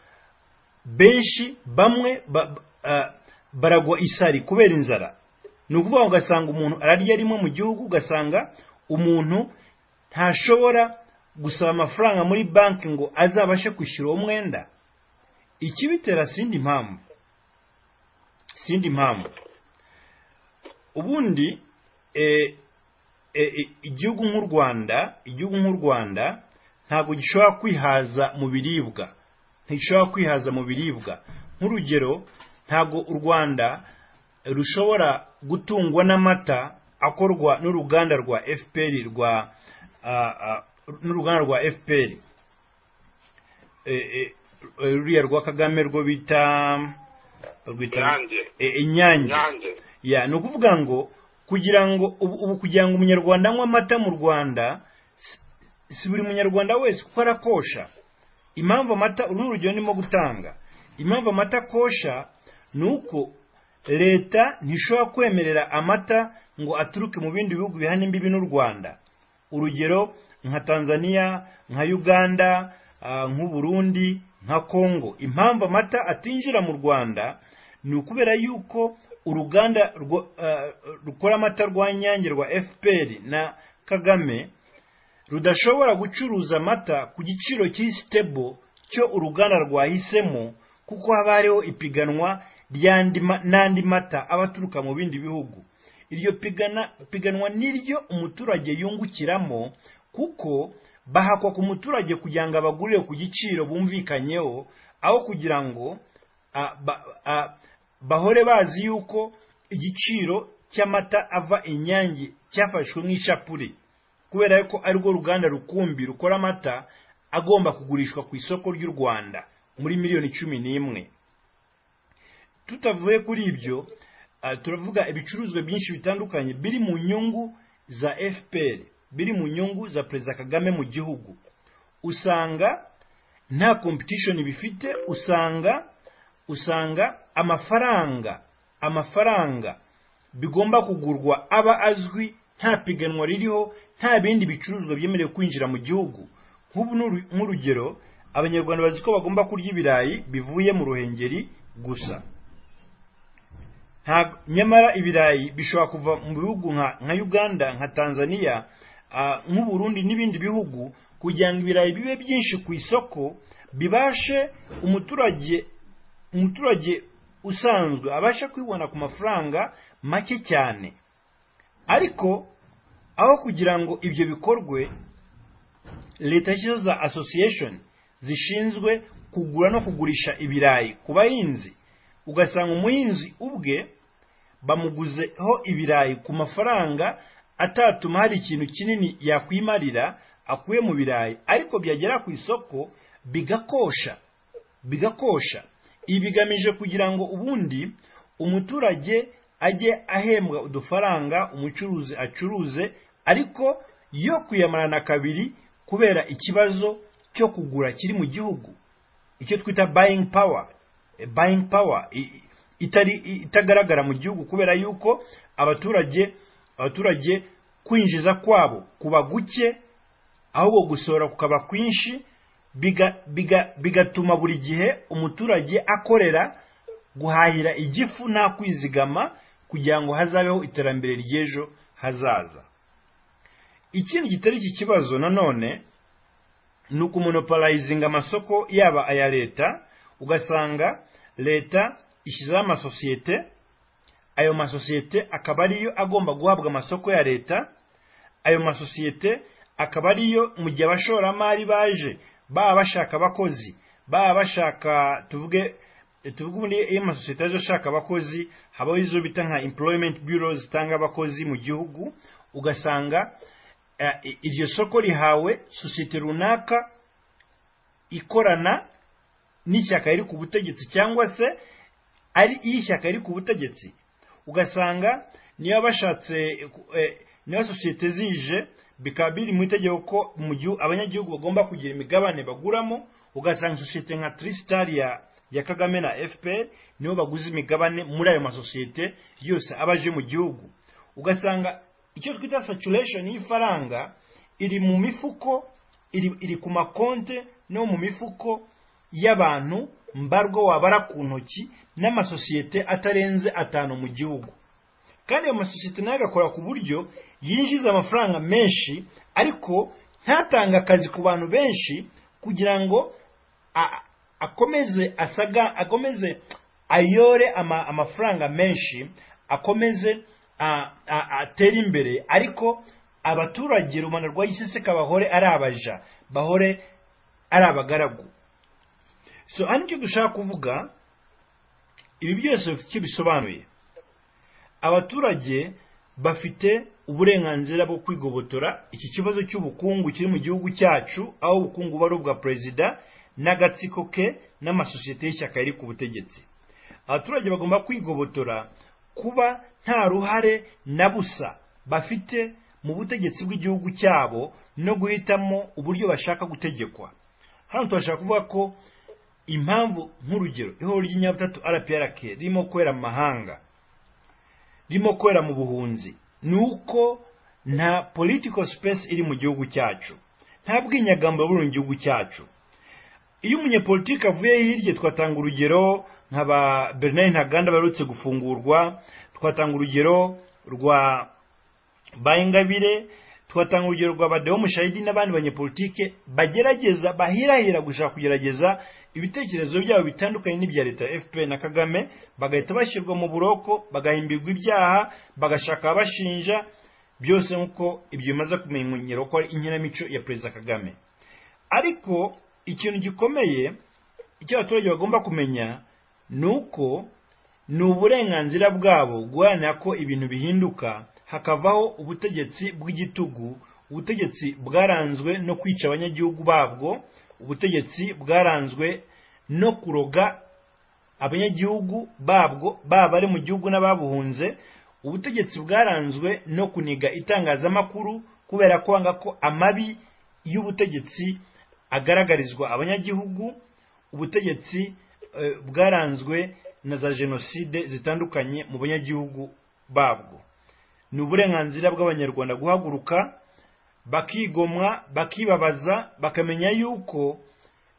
benshi bamwe ba, ba- ah, baragwa isari kubera inzara ni ukuvuga ngo ugasanga umuntu ararya rimwe mu gihugu ugasanga umuntu ntashobora gusaba amafaranga muri banki ngo azabashe kwishyura uwo mwenda ikibitera sindi mpamvu sindi mpamvu ubundi eh, eh, eh, igihugu nk'u rwanda igihugu nk'u rwanda ntabwo gishobora kwihaza mu biribwa ntigishobora kwihaza mu biribwa nk'urugero ntabwo u rwanda rushobora gutungwa n'amata akorwa n'uruganda rwa fpr rwa ah, ah, n'uruganda rwa fpr Eh, eh, ruriya rwa kagame rwo bita rwita Inyange. Eh, inyange nyange ya ni ukuvuga ngo kugira ngo ubu ubu kugira ngo umunyarwanda anywe amata mu rwanda si- si buri munyarwanda wese kuko arakosha impamvu amata uru ni urugero ndimo gutanga impamvu amata akosha ni uko leta ntishobora kwemerera amata ngo aturuke mu bindi bihugu bihana imbibi n'u rwanda urugero nka tanzania nka uganda ah, nk'u burundi nka congo impamvu amata atinjira mu rwanda ni ukubera yuko uruganda rwo- ah, rukora amata rwa nyange rwa fpr na kagame rudashobora gucuruza amata ku giciro kiri sitebo cyo uruganda rwahisemo kuko haba hariho ipiganwa ry'andi ma- n'andi mata aba aturuka mu bindi bihugu iryo pigana- piganwa niryo umuturage yungukiramo kuko bahakwa ku muturage kugira ngo abagurire ku giciro bumvikanyeho aho kugira ngo ah, ba- ah, bahore bazi yuko igiciro cy'amata ava inyange cyafashwe nk'ishapure kubera ko ari rwo ruganda rukumbi rukora amata agomba kugurishwa ku isoko ry'u rwanda muri miliyoni cumi n'imwe tutavuye kuri ibyo ah, turavuga ibicuruzwa byinshi bitandukanye biri mu nyungu za fpr biri mu nyungu za perezida kagame mu gihugu usanga nta competition bifite usanga usanga amafaranga amafaranga bigomba kugurwa aba azwi nta piganwa ririho nta bindi bicuruzwa byemerewe kwinjira mu gihugu nk'ubu n'uru- nk'urugero abanyarwanda bazi ko bagomba kurya ibirayi bivuye mu ruhengeri gusa Nta- nyamara ibirayi bishobora kuva mu bihugu nka nka uganda nka tanzania ah, nk'uburundi n'ibindi bihugu kugira ngo ibirayi bibe byinshi ku isoko bibashe umuturage umuturage usanzwe abashe kwibona ku mafaranga make cyane ariko aho kugira ngo ibyo bikorwe leta yashyizeho za association zishinzwe kugura no kugurisha ibirayi ku bahinzi ugasanga umuhinzi ubwe bamuguzeho ibirayi ku mafaranga atatuma hari ikintu kinini yakwimarira akuye mu birayi ariko byagera ku isoko bigakosha bigakosha ibi bigamije kugira ngo ubundi umuturage ajye ahembwa udufaranga umucuruzi acuruze ariko yo kuyamarana kabiri kubera ikibazo cyo kugura kiri mu gihugu icyo twita buying power Eh, buying power i- i- itari i- itagaragara mu gihugu kubera yuko abaturage abaturage kwinjiza kwabo kuba guke ahubwo gusohora kukaba kwinshi biga- biga- bigatuma buri gihe umuturage akorera guhahira igifu nta kwizigama kugira ngo hazabeho iterambere ry'ejo hazaza ikindi kitari iki kibazo nanone ni ukumonoparayizinga amasoko yaba aya leta ugasanga leta ishyizeho amasosiyete ayo masosiyete akaba ariyo agomba guhabwa amasoko ya leta ayo masosiyete akaba ariyo mu gihe abashoramari baje baba bashaka abakozi baba bashaka tuvuge tuvuge ubundi iyo amasosiyete aje ashaka abakozi habaho izo bita nka employment bureaus zitanga abakozi mu gihugu ugasanga eh, i- iryo soko rihawe sosiyete runaka ikorana n'ishyaka riri ku butegetsi cyangwa se ari iyo ishyaka riri ku butegetsi ugasanga niba bashatse eh, ku- eh, niba sosiyete zije bikaba biri mu itegeko ko mu gihu- abanyagihugu bagomba kugira imigabane baguramo ugasanga sosiyete nka tristar ya ya kagame na fpr nibo baguze imigabane muri ayo masosiyete yose aba aje mu gihugu ugasanga icyo twita saturation y'ifaranga iri mu mifuko iri, iri ku makonte no mu mifuko y'abantu mbarwa wabara ku ntoki n'amasosiyete atarenze atanu mu gihugu kandi ayo masosiyete nayo agakora ku buryo yinjiza amafaranga menshi ariko ntatange akazi ku bantu benshi kugira ngo a- akomeze asaga akomeze ayore ama, amafaranga menshi akomeze a- a- atere imbere ariko abaturage rubanda rwa giseseka bahore ari abaja bahore ari abagaragu so hano icyo dushaka kuvuga ibi byose bifite icyo bisobanuye abaturage bafite uburenganzira bwo kwigobotora iki kibazo cy'ubukungu kiri mu gihugu cyacu aho ubukungu buba ari ubwa perezida n'agatsiko ke n'amasosiyete y'ishyaka riri ku butegetsi abaturage bagomba kwigobotora kuba nta ruhare na busa bafite mu butegetsi bw'igihugu cyabo no guhitamo uburyo bashaka gutegekwa hano turashaka kuvuga ko impamvu nk'urugero ihoro ry'inyabutatu rprk ririmo kwera mu mahanga ririmo kwera mu buhunzi ni uko nta political space iri mu gihugu cyacu nta bwinyagambo buri mu gihugu cyacu iyo umunyepolitiki avuye hirya twatanga urugero nka ba bernard ntaganda baherutse gufungurwa twatanga urugero rwa ba ingabire twatanga urugero rwa badeho mushayidi n'abandi banyepolitike bagerageza bahirahira gushaka kugerageza ibitekerezo byabo bitandukanye n'ibya leta ya fpr na kagame bagahita bashyirwa mu buroko bagahimbirwa ibyaha bagashaka abashinja byose nk'uko ibyo bimaze kumenyera ko ari inkinamico ya perezida kagame ariko ikintu gikomeye icyo abaturage bagomba kumenya ni uko ni uburenganzira bwabo guharanira ko ibintu bihinduka hakavaho ubutegetsi bw'igitugu ubutegetsi bwaranzwe no kwica abanyagihugu babwo ubutegetsi bwaranzwe no kuroga abanyagihugu babwo baba bari mu gihugu n'ababuhunze ubutegetsi bwaranzwe no kuniga itangazamakuru kubera ko wanga ko amabi y'ubutegetsi agaragarizwa abanyagihugu ubutegetsi eh, bwaranzwe na za jenoside zitandukanye mu banyagihugu babwo ni uburenganzira bw'abanyarwanda guhaguruka bakigomwa bakibabaza bakamenya yuko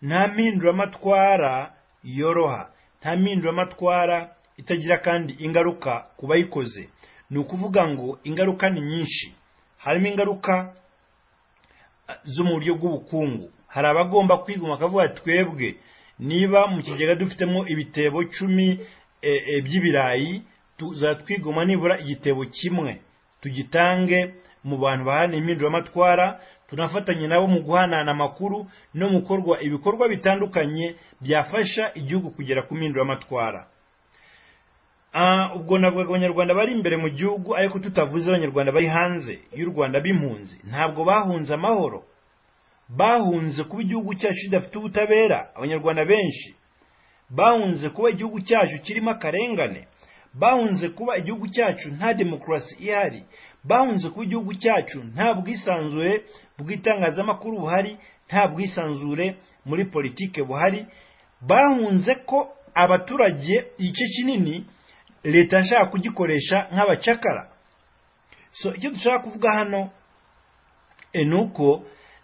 nta mpinduramatwara yoroha nta mpinduramatwara itagira kandi ingaruka ku bayikoze ni ukuvuga ngo ingaruka ni nyinshi harimo ingaruka eh, zo mu buryo bw'ubukungu hari abagomba kwiguma akavuga twebwe niba mu kigega dufitemo ibitebo cumi eh, eh, by'ibirayi tuzatwigoma nibura igitebo kimwe tugitange mu bantu bahana impinduramatwara tunafatanye nabo mu guhanahana amakuru no mu gukorwa ibikorwa bitandukanye byafasha igihugu kugera ku mpinduramatwara Ah, ubwo navugaga abanyarwanda bari imbere mu gihugu ariko tutavuze abanyarwanda bari hanze y'u rwanda b'impunzi ntabwo bahunze amahoro bahunze kuba igihugu cyacu kidafite ubutabera abanyarwanda benshi bahunze kuba igihugu cyacu kirimo akarengane bahunze kuba igihugu cyacu nta demokarasi ihari bahunze kuba igihugu cyacu nta bwisanzure bw'itangazamakuru buhari nta bwisanzure muri politike buhari bahunze ko abaturage igice kinini leta yashaka kugikoresha nk'abacakara so icyo dushaka kuvuga hano e, ni uko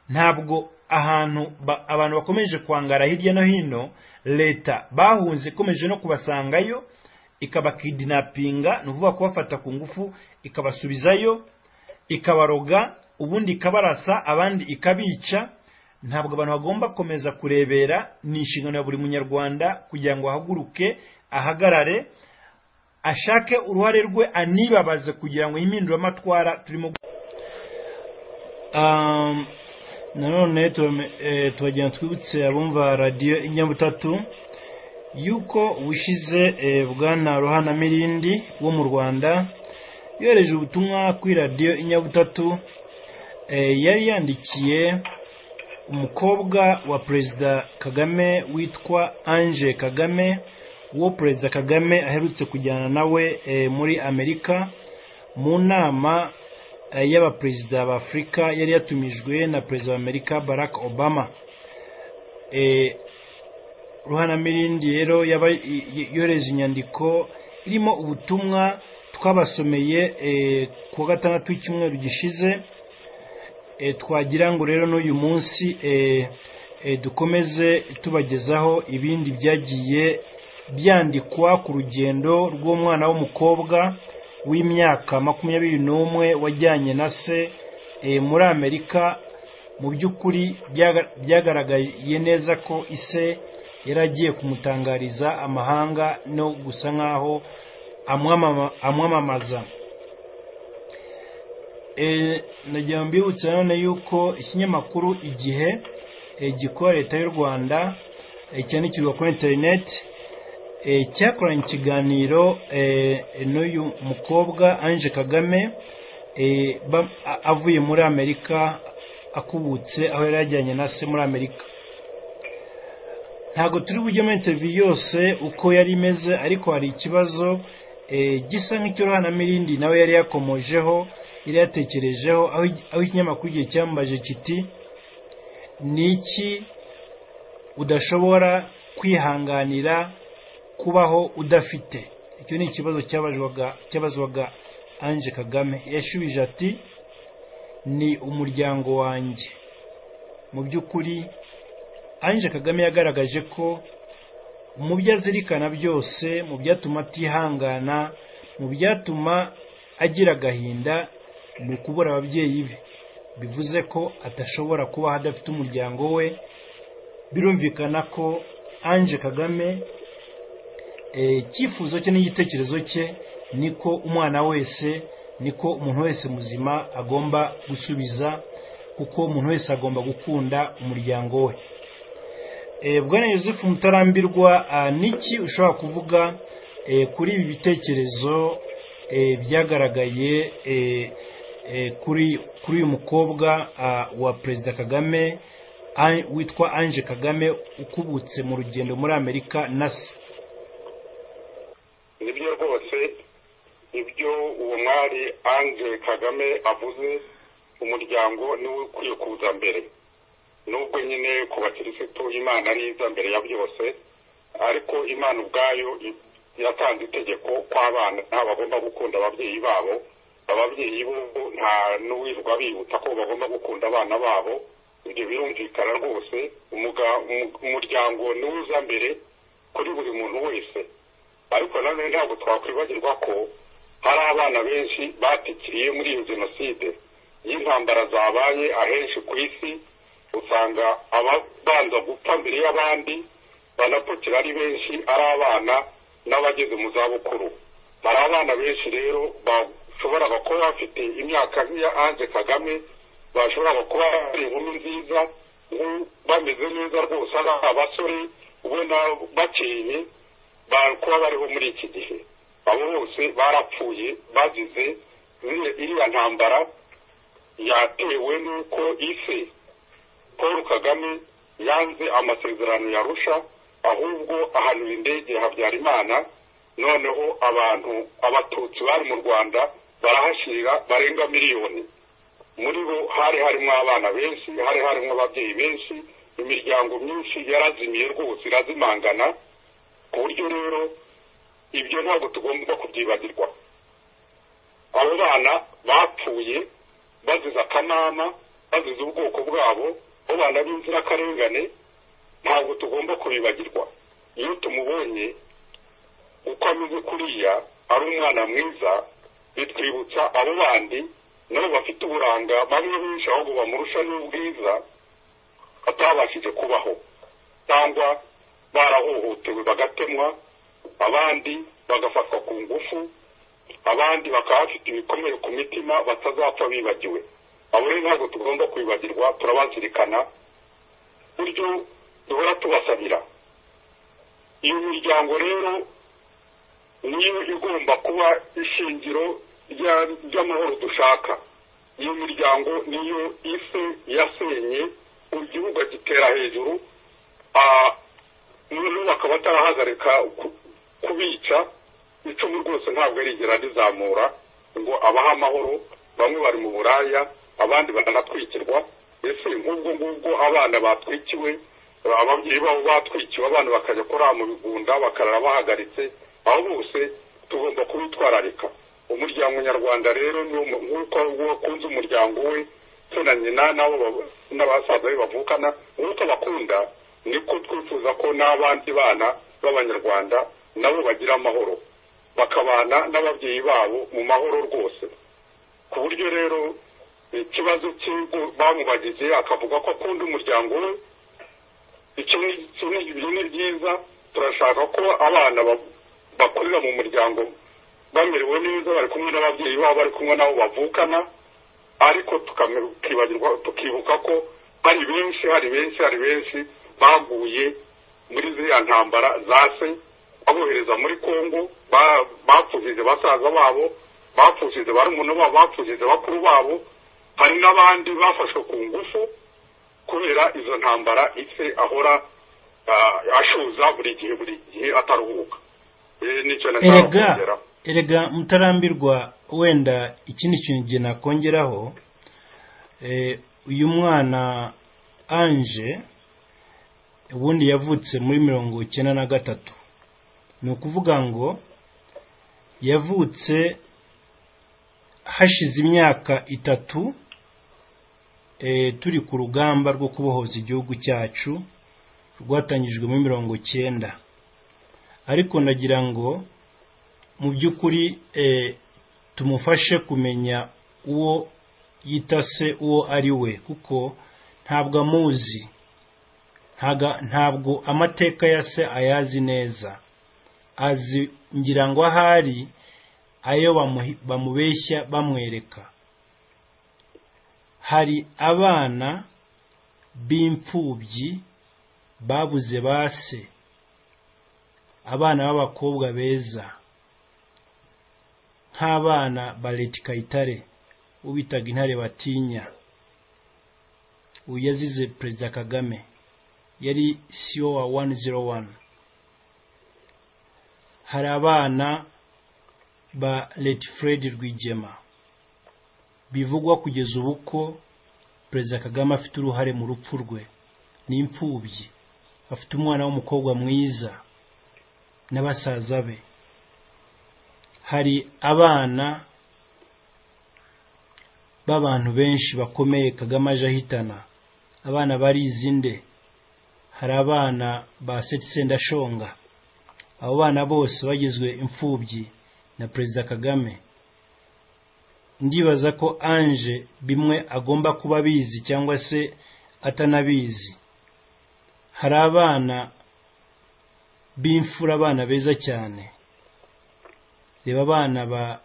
ntabwo ahantu ba- abantu bakomeje kwangara hirya no hino leta bahunze ikomeje no kubasangayo ikabakidinapinga ni ukuvuga kubafata ku ngufu ikabasubizayo ikabaroga ubundi ikabarasa abandi ikabica ntabwo abantu bagomba gukomeza kurebera ni inshingano ya buri munyarwanda kugira ngo ahaguruke ahagarare ashake uruhare rwe anibabaze kugira ngo impinduramatwara turimo gu- Um, nanone tume- eh, tubagenda twibutse abumva radiyo inyabutatu yuko ubushize eh, bwana ruhana mirindi wo mu rwanda yohereje ubutumwa kuri radiyo inyabutatu eh, yari yandikiye umukobwa wa perezida kagame witwa ange kagame uwo perezida kagame aherutse kujyana nawe eh, muri amerika mu nama eh, y'abaperezida ba afurika yari yatumijwe na perezida wa amerika barack obama Eh, ruhanamirindi rero yaba- y- y- yohereje inyandiko irimo ubutumwa twabasomeye eh, ku wa gatandatu w'icyumweru gishize Eh, twagira ngo rero n'uyu munsi eh, eh, dukomeze tubagezaho ibindi byagiye byandikwa ku rugendo rw'umwana w'umukobwa w'imyaka makumyabiri n'umwe wajyanye na se eh, muri amerika mu by'ukuri byaga- byagaragaye neza ko ise yari agiye kumutangariza amahanga no gusa nk'aho amwamama- amwamamaza Eh, nagira ngo mbibutse nanone yuko ikinyamakuru igihe eh, gikora leta y'u rwanda eh, cyandikirwa kuri interineti eh, cyakoranye ikiganiro eh, n'uyu mukobwa ange kagame eh, ba- a- avuye muri amerika akubutse aho yari yajyanye na se muri amerika ntabwo turi bujyemo interiviyu yose uko yari imeze ariko hari ikibazo eh, gisa nk'icy'uruhanamirindi nawe yari yakomojeho yari yatekerejeho aho aho ikinyamakuru igihe cyambaje kiti ni iki udashobora kwihanganira kubaho udafite icyo ni ikibazo cyabazwaga cyabazwaga ange kagame yashubije ati ni umuryango wanjye mu by'ukuri ange kagame yagaragaje ko mu byo azirikana byose mu byatuma atihangana mu byatuma agira agahinda ni ukubura ababyeyi be bivuze ko atashobora kubaho adafite umuryango we birumvikana ko ange kagame eh, icyifuzo cye n'igitekerezo cye niko umwana wese niko umuntu wese muzima agomba gusubiza kuko umuntu wese agomba gukunda umuryango we Eh, bwana yusufu mutarambirwa ah, niki ushobora kuvuga eh, kuri ibi bitekerezo eh, byagaragaye eh, eh, kuri kuri uyu mukobwa ah, wa perezida kagame An- witwa ange kagame ukubutse mu rugendo muri amerika na se nibyo rwose ibyo uwo mwari ange kagame avuze umuryango niwe ukwiye kuza mbere nubwo nyine ku bakirisitu imana ari iza mbere ya byose ariko imana ubwayo i- yatanze itegeko ko abana bagomba gukunda ababyeyi babo ababyeyi bo nta n'uwirirwa bibuta ko bagomba gukunda abana babo ibyo birumvikana rwose umuga- umu- umuryango niwe uza mbere kuri buri muntu wese ariko nanone ntabwo twakwibagirwa ko hari abana benshi batikiriye muri iyo jenoside y'intambara zabaye ahenshi ku isi usanga abanza gupfa mbere y'abandi banapfukira ari benshi ari abana n'abageze mu zabukuru hari abana benshi rero bashoboraga kuba bafite imyaka nk'iya ange kagame bashoboraga kuba bari inkumi nziza nku- bameze neza rwose ari abasore ubona bakeye ba- kuba bariho muri iki gihe abo bose barapfuye bazize ziriya- iriya ntambara yatewe n'uko isi paul kagame yanze amasezerano yarusha ahubwo ahanura indege ya habyarimana noneho abantu abatutsi bari mu rwanda barahashyira barenga miliyoni muri bo hari harimo abana benshi hari harimo ababyeyi benshi imiryango myinshi yarazimiye rwose irazimangana ku buryo rero ibyo ntabwo tugomba kubyibagirwa abo bana bapfuye bazize akanama bazize ubwoko bwabo abo bana b'inzirakarengane ntabwo tugomba kubibagirwa iyo tumubonye uko ameze kuriya ari umwana mwiza bitwibutsa abo bandi nabo bafite uburanga bamwe benshi ahubwo bamurusha n'ubwiza batabashije kubaho cyangwa barahohotewe bagatemwa abandi bagafatwa ku ngufu abandi bakaba bafite ibikomere ku mitima batazapfa bibagiwe abo rero ntabwo tugomba kwibagirwa turabazirikana buryo duhora tubasabira iyo miryango rero niyo igomba kuba ishingiro rya- ry'amahoro dushaka iyo miryango niyo isi yasenye igihugu gitera hejuru ah, noneho bakaba batarahagarika ku- kubica icumu rwose ntabwo rigera rizamura ngo abahe amahoro bamwe bari mu buraya abandi baranatwikirwa ese nk'ubwo ngubwo abana batwikiwe ababyeyi babo batwikiwe abana bakajya kurara mu bigunda bakarara bahagaritse aho bose tugomba kubitwararika umuryango nyarwanda rero ni wo mu- nk'uko wakunze umuryango we se na nyina n'abo bab- n'abasaza be bavukana nk'uko bakunda niko twifuza ko n'abandi bana b'abanyarwanda nabo bagira amahoro bakabana n'ababyeyi babo mu mahoro rwose ku buryo rero ikibazo cy'ingo bamubagize akavuga ko akunda umuryango we icyo ni icyo ni- ibyo ni byiza turashaka ko abana ba- bakurira mu muryango bamerewe neza bari kumwe n'ababyeyi babo bari kumwe n'abo bavukana ariko tukame- tukibagirwa tukibuka ko hari benshi hari benshi hari benshi baguye muri ziriya ntambara zase babohereza muri kongo ba- bapfushije basaza babo bapfushije barumuna babo bapfushije bakuru babo hari n'abandi bafashwe ku ngufu kubera izo ntambara ise ahora ah, ashuza buri gihe buri gihe ataruhuka Eh, nicyo nashaka erega kongera erega mutarambirwa wenda ikindi kintu igihe nakongeraho eh, uyu mwana ange ubundi yavutse muri mirongo icyenda na gatatu ni ukuvuga ngo yavutse hashize imyaka itatu eh, turi ku rugamba rwo kubohoza igihugu cyacu rwatangijwe muri mirongo icyenda ariko ndagira ngo mu by'ukuri eh, tumufashe kumenya uwo yita se uwo ari we kuko ntabwo amuzi ntaga- ntabwo amateka ya se ayazi neza azi ngira ngo ahari ayo bamuhi- bamubeshya bamwereka hari abana b'imfubyi babuze ba se abana b'abakobwa beza nk'abana bareti kayitare ubitaga intare batinya uyu yazize perezida kagame yari siyo wa wani zero wani hari abana ba leti fred rwigema bivugwa kugeza ubu ko perezida kagame afite uruhare mu rupfu rwe ni imfubyi afite umwana w'umukobwa mwiza na basaza be hari abana b'abantu benshi bakomeye kagame aje ahitana abana barizi nde hari abana ba sendashonga abo bana bose bagizwe imfubyi na perezida kagame ndibaza ko anje bimwe agomba kuba abizi cyangwa se atanabizi hari abana b'imfura abana beza cyane reba abana ba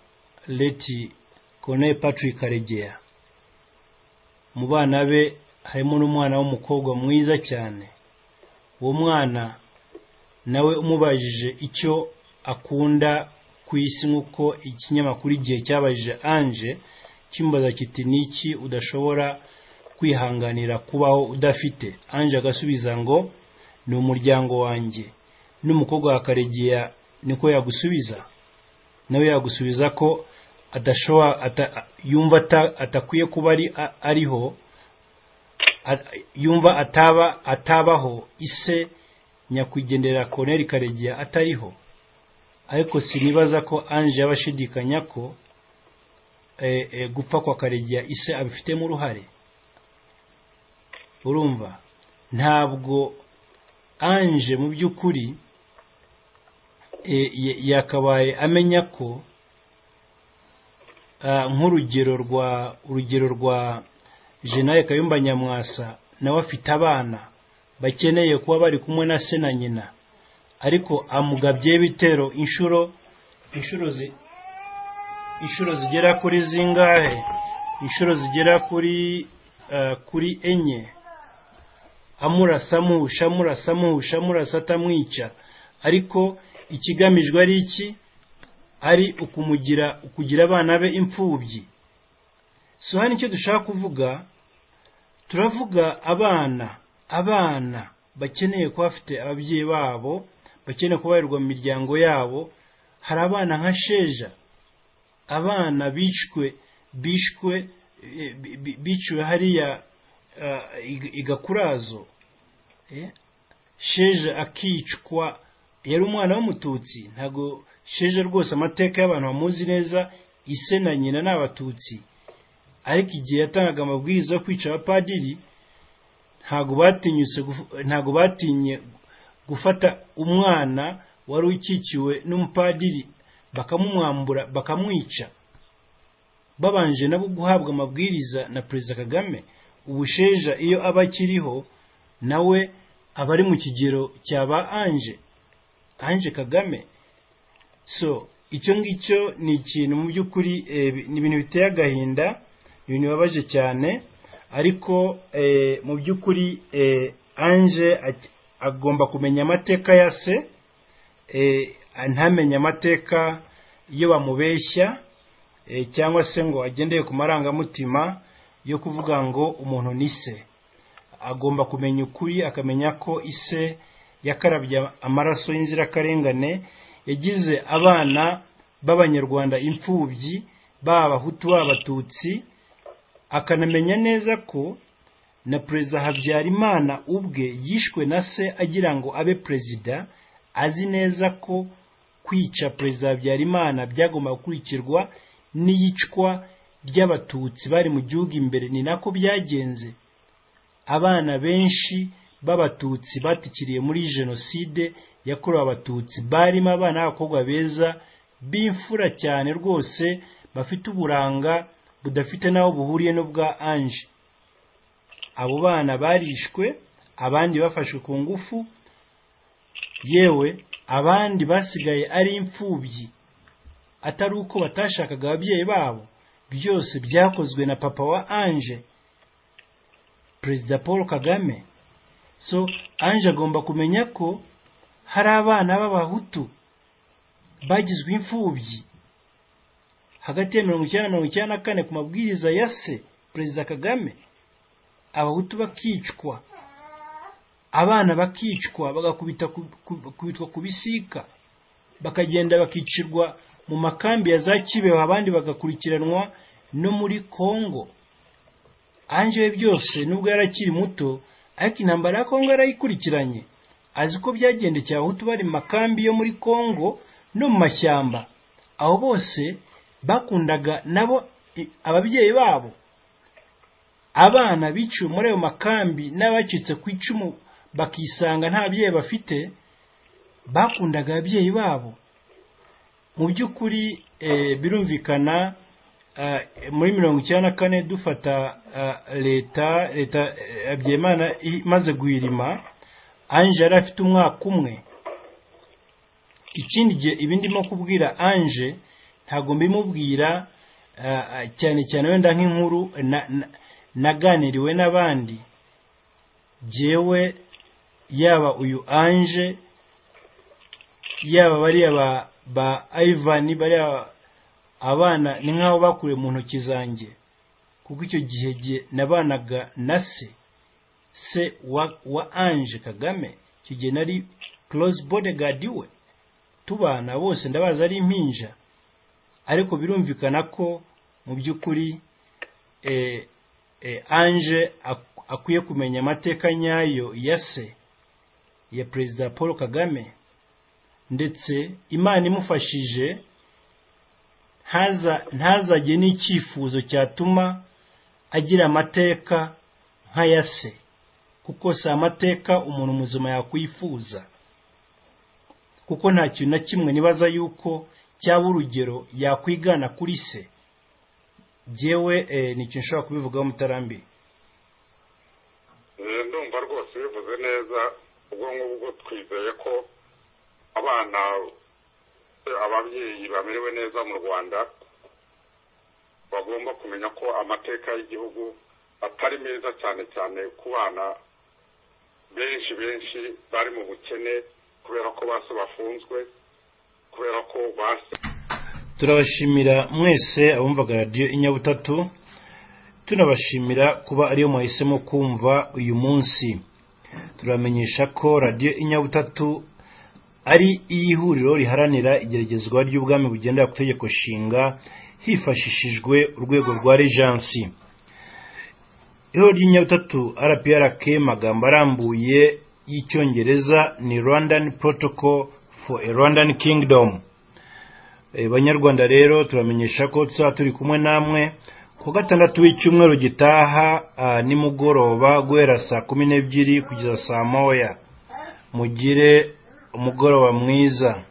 leti konoye patrick karegeya mu bana be harimo n'umwana w'umukobwa mwiza cyane uwo mwana nawe umubajije icyo akunda ku isi nk'uko ikinyamakuru igihe cyabajije anje kimubaza kiti niki udashobora kwihanganira kubaho udafite anje agasubiza ngo ni umuryango wanjye n'umukobwa wa karegeya niko yagusubiza nawe yagusubiza ko adashobora yumva atakwiye kuba ariho yumva ataba atabaho ise nyakwigendera koneri karegeya atariho ariko sinibaza ko anje yabashidikanya ko gupfa kwa karegeya ise abifitemo uruhare urumva ntabwo anje mu by'ukuri yakabaye amenya ko nk'urugero rwa urugero rwa jenali kayumba nyamwasa nawe afite abana bakeneye kuba bari kumwe na se na nyina ariko amugabye ibitero inshuro inshuro zigera kuri zingahe inshuro zigera kuri kuri enye amurasa amuhusha amurasa amuhusha amurasa atamwica ariko ikigamijwe ari iki ari ukumugira ukugira abana be imfubyi so hano icyo dushaka kuvuga turavuga abana abana bakeneye kuba bafite ababyeyi babo bakeneye kubarirwa mu miryango yabo hari abana nka sheja abana bishwe bishwe biciwe hariya igakurazo sheje akicwa yari umwana w'umututsi ntabwo sheje rwose amateka y'abantu bamuzi neza ise na nyina ni abatutsi ariko igihe yatangaga amabwiriza yo kwica abapadiri ntabwo batinye gufata umwana wari ukikiwe n'umupadiri bakamumwambura bakamwica babanje nabo guhabwa amabwiriza na perezida kagame ubusheja iyo aba akiriho nawe aba ari mu kigero cya ba anje anje kagame so icyo ngicyo ni ikintu mu by'ukuri ni ibintu biteye agahinda ibintu bibabaje cyane ariko mu by'ukuri anje agomba kumenya amateka ya se ntamenye amateka iyo bamubeshya cyangwa se ngo agendeye ku marangamutima yo kuvuga ngo umuntu ni se agomba kumenya ukuri akamenya ko ise yakarabye amaraso y'inzirakarengane yagize abana b'abanyarwanda imfubyi baba abahutu baba abatutsi akanamenya neza ko na perezida habyarimana ubwe yishwe na se agira ngo abe perezida azi neza ko kwica perezida habyarimana byagomba gukurikirwa n'iyicwa ry'abatutsi bari mu gihugu imbere ni nako byagenze abana benshi b'abatutsi batikiriye muri jenoside yakorewe abatutsi barimo abana b'abakobwa beza b'imfura cyane rwose bafite uburanga budafite n'aho buhuriye n'ubwa anje abo bana barishwe abandi bafashwe ku ngufu yewe abandi basigaye ari imfubyi atari uko batashakaga ababyeyi babo byose byakozwe na papa wa anje perezida paul kagame so anje agomba kumenya ko hari abana b'abahutu bagizwe imfubyi hagati ya mirongo icyenda na mirongo icyenda na kane ku mabwiriza ya se perezida kagame abahutu bakicwa abana bakicwa bagakubita ku- ku- kubitwa ku bisika bakagenda bakicirwa mu makambi ya za kibeho abandi bagakurikiranwa no muri kongo anje we byose nubwo yarakiri muto ariko intambara ya kongo yarayikurikiranye azi ko byagendekeye abahutu bari mu makambi yo muri kongo no mu mashyamba abo bose bakundaga nabo i- ababyeyi babo abana biciwe muri ayo makambi n'abacitse ku icumu bakisanga nta babyeyi bafite bakundaga ababyeyi babo mu by'ukuri eh, birumvikana eh, muri mirongo icyenda na kane dufata eh, leta leta eh, Habyimana imaze guhirima anje yari afite umwaka umwe ikindi gihe ibi ndimo kubwira anje ntabwo mbimubwira eh, eh, cyane cyane wenda nk'inkuru na- na- naganiriwe n'abandi jyewe yaba uyu anje yaba bariya ba ba Ivan bariya abana ni nk'aho bakuriye mu ntoki zanjye kuko icyo gihe gihe nabanaga na se se wa wa Ange Kagame icyo gihe nari close bodyguard we tubana bose ndabazi ari impinja ariko birumvikana ko mu by'ukuri eh, eh, Ange ak- akwiye kumenya amateka nyayo ya se ya Perezida Paul Kagame ndetse imana imufashije ntaza ntazajye n'icyifuzo cyatuma agira amateka nk'aya se kuko si amateka umuntu muzima yakwifuza kuko nta kintu na kimwe nibaza yuko cyaba urugero yakwigana kuri se jyewe eh, ni ikintu nshobora kubivugaho mutarambiri Eh, ndumva rwose bivuze neza ubwo ngubwo twizeye ko abana eh, ababyeyi bamerewe neza mu rwanda bagomba kumenya ko amateka y'igihugu atari meza cyane cyane ku bana benshi benshi bari mu bukene kubera ko basi bafunzwe kubera ko basi turabashimira mwese abumvaga radiyo inyabutatu tunabashimira kuba ariyo mwahisemo kumva uyu munsi turamenyesha ko radiyo inyabutatu ari iy'ihuriro riharanira igeragezwa ry'ubwami bugendera ku itegeko nshinga hifashishijwe urwego rwa rejansi ihuriro ry'inyabutatu rprk magambo arambuye y'icyongereza ni rwandan protocol for a rwandan kingdom Eh, banyarwanda rero turamenyesha ko tuzaba turi kumwe namwe ku wa gatandatu w'icyumweru gitaha ah, nimugoroba guhera saa kumi n'ebyiri kugeza saa moya mugire umugoroba mwiza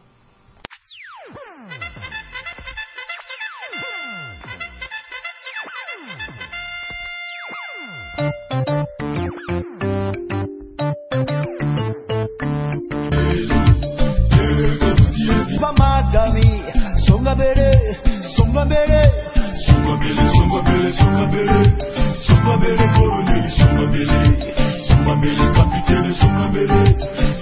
bamatami songa mbere songa mbere Sungabele, sungabele, sungabele, sungabele, colonel, sungabele, sungabele, capitaine, sungabele,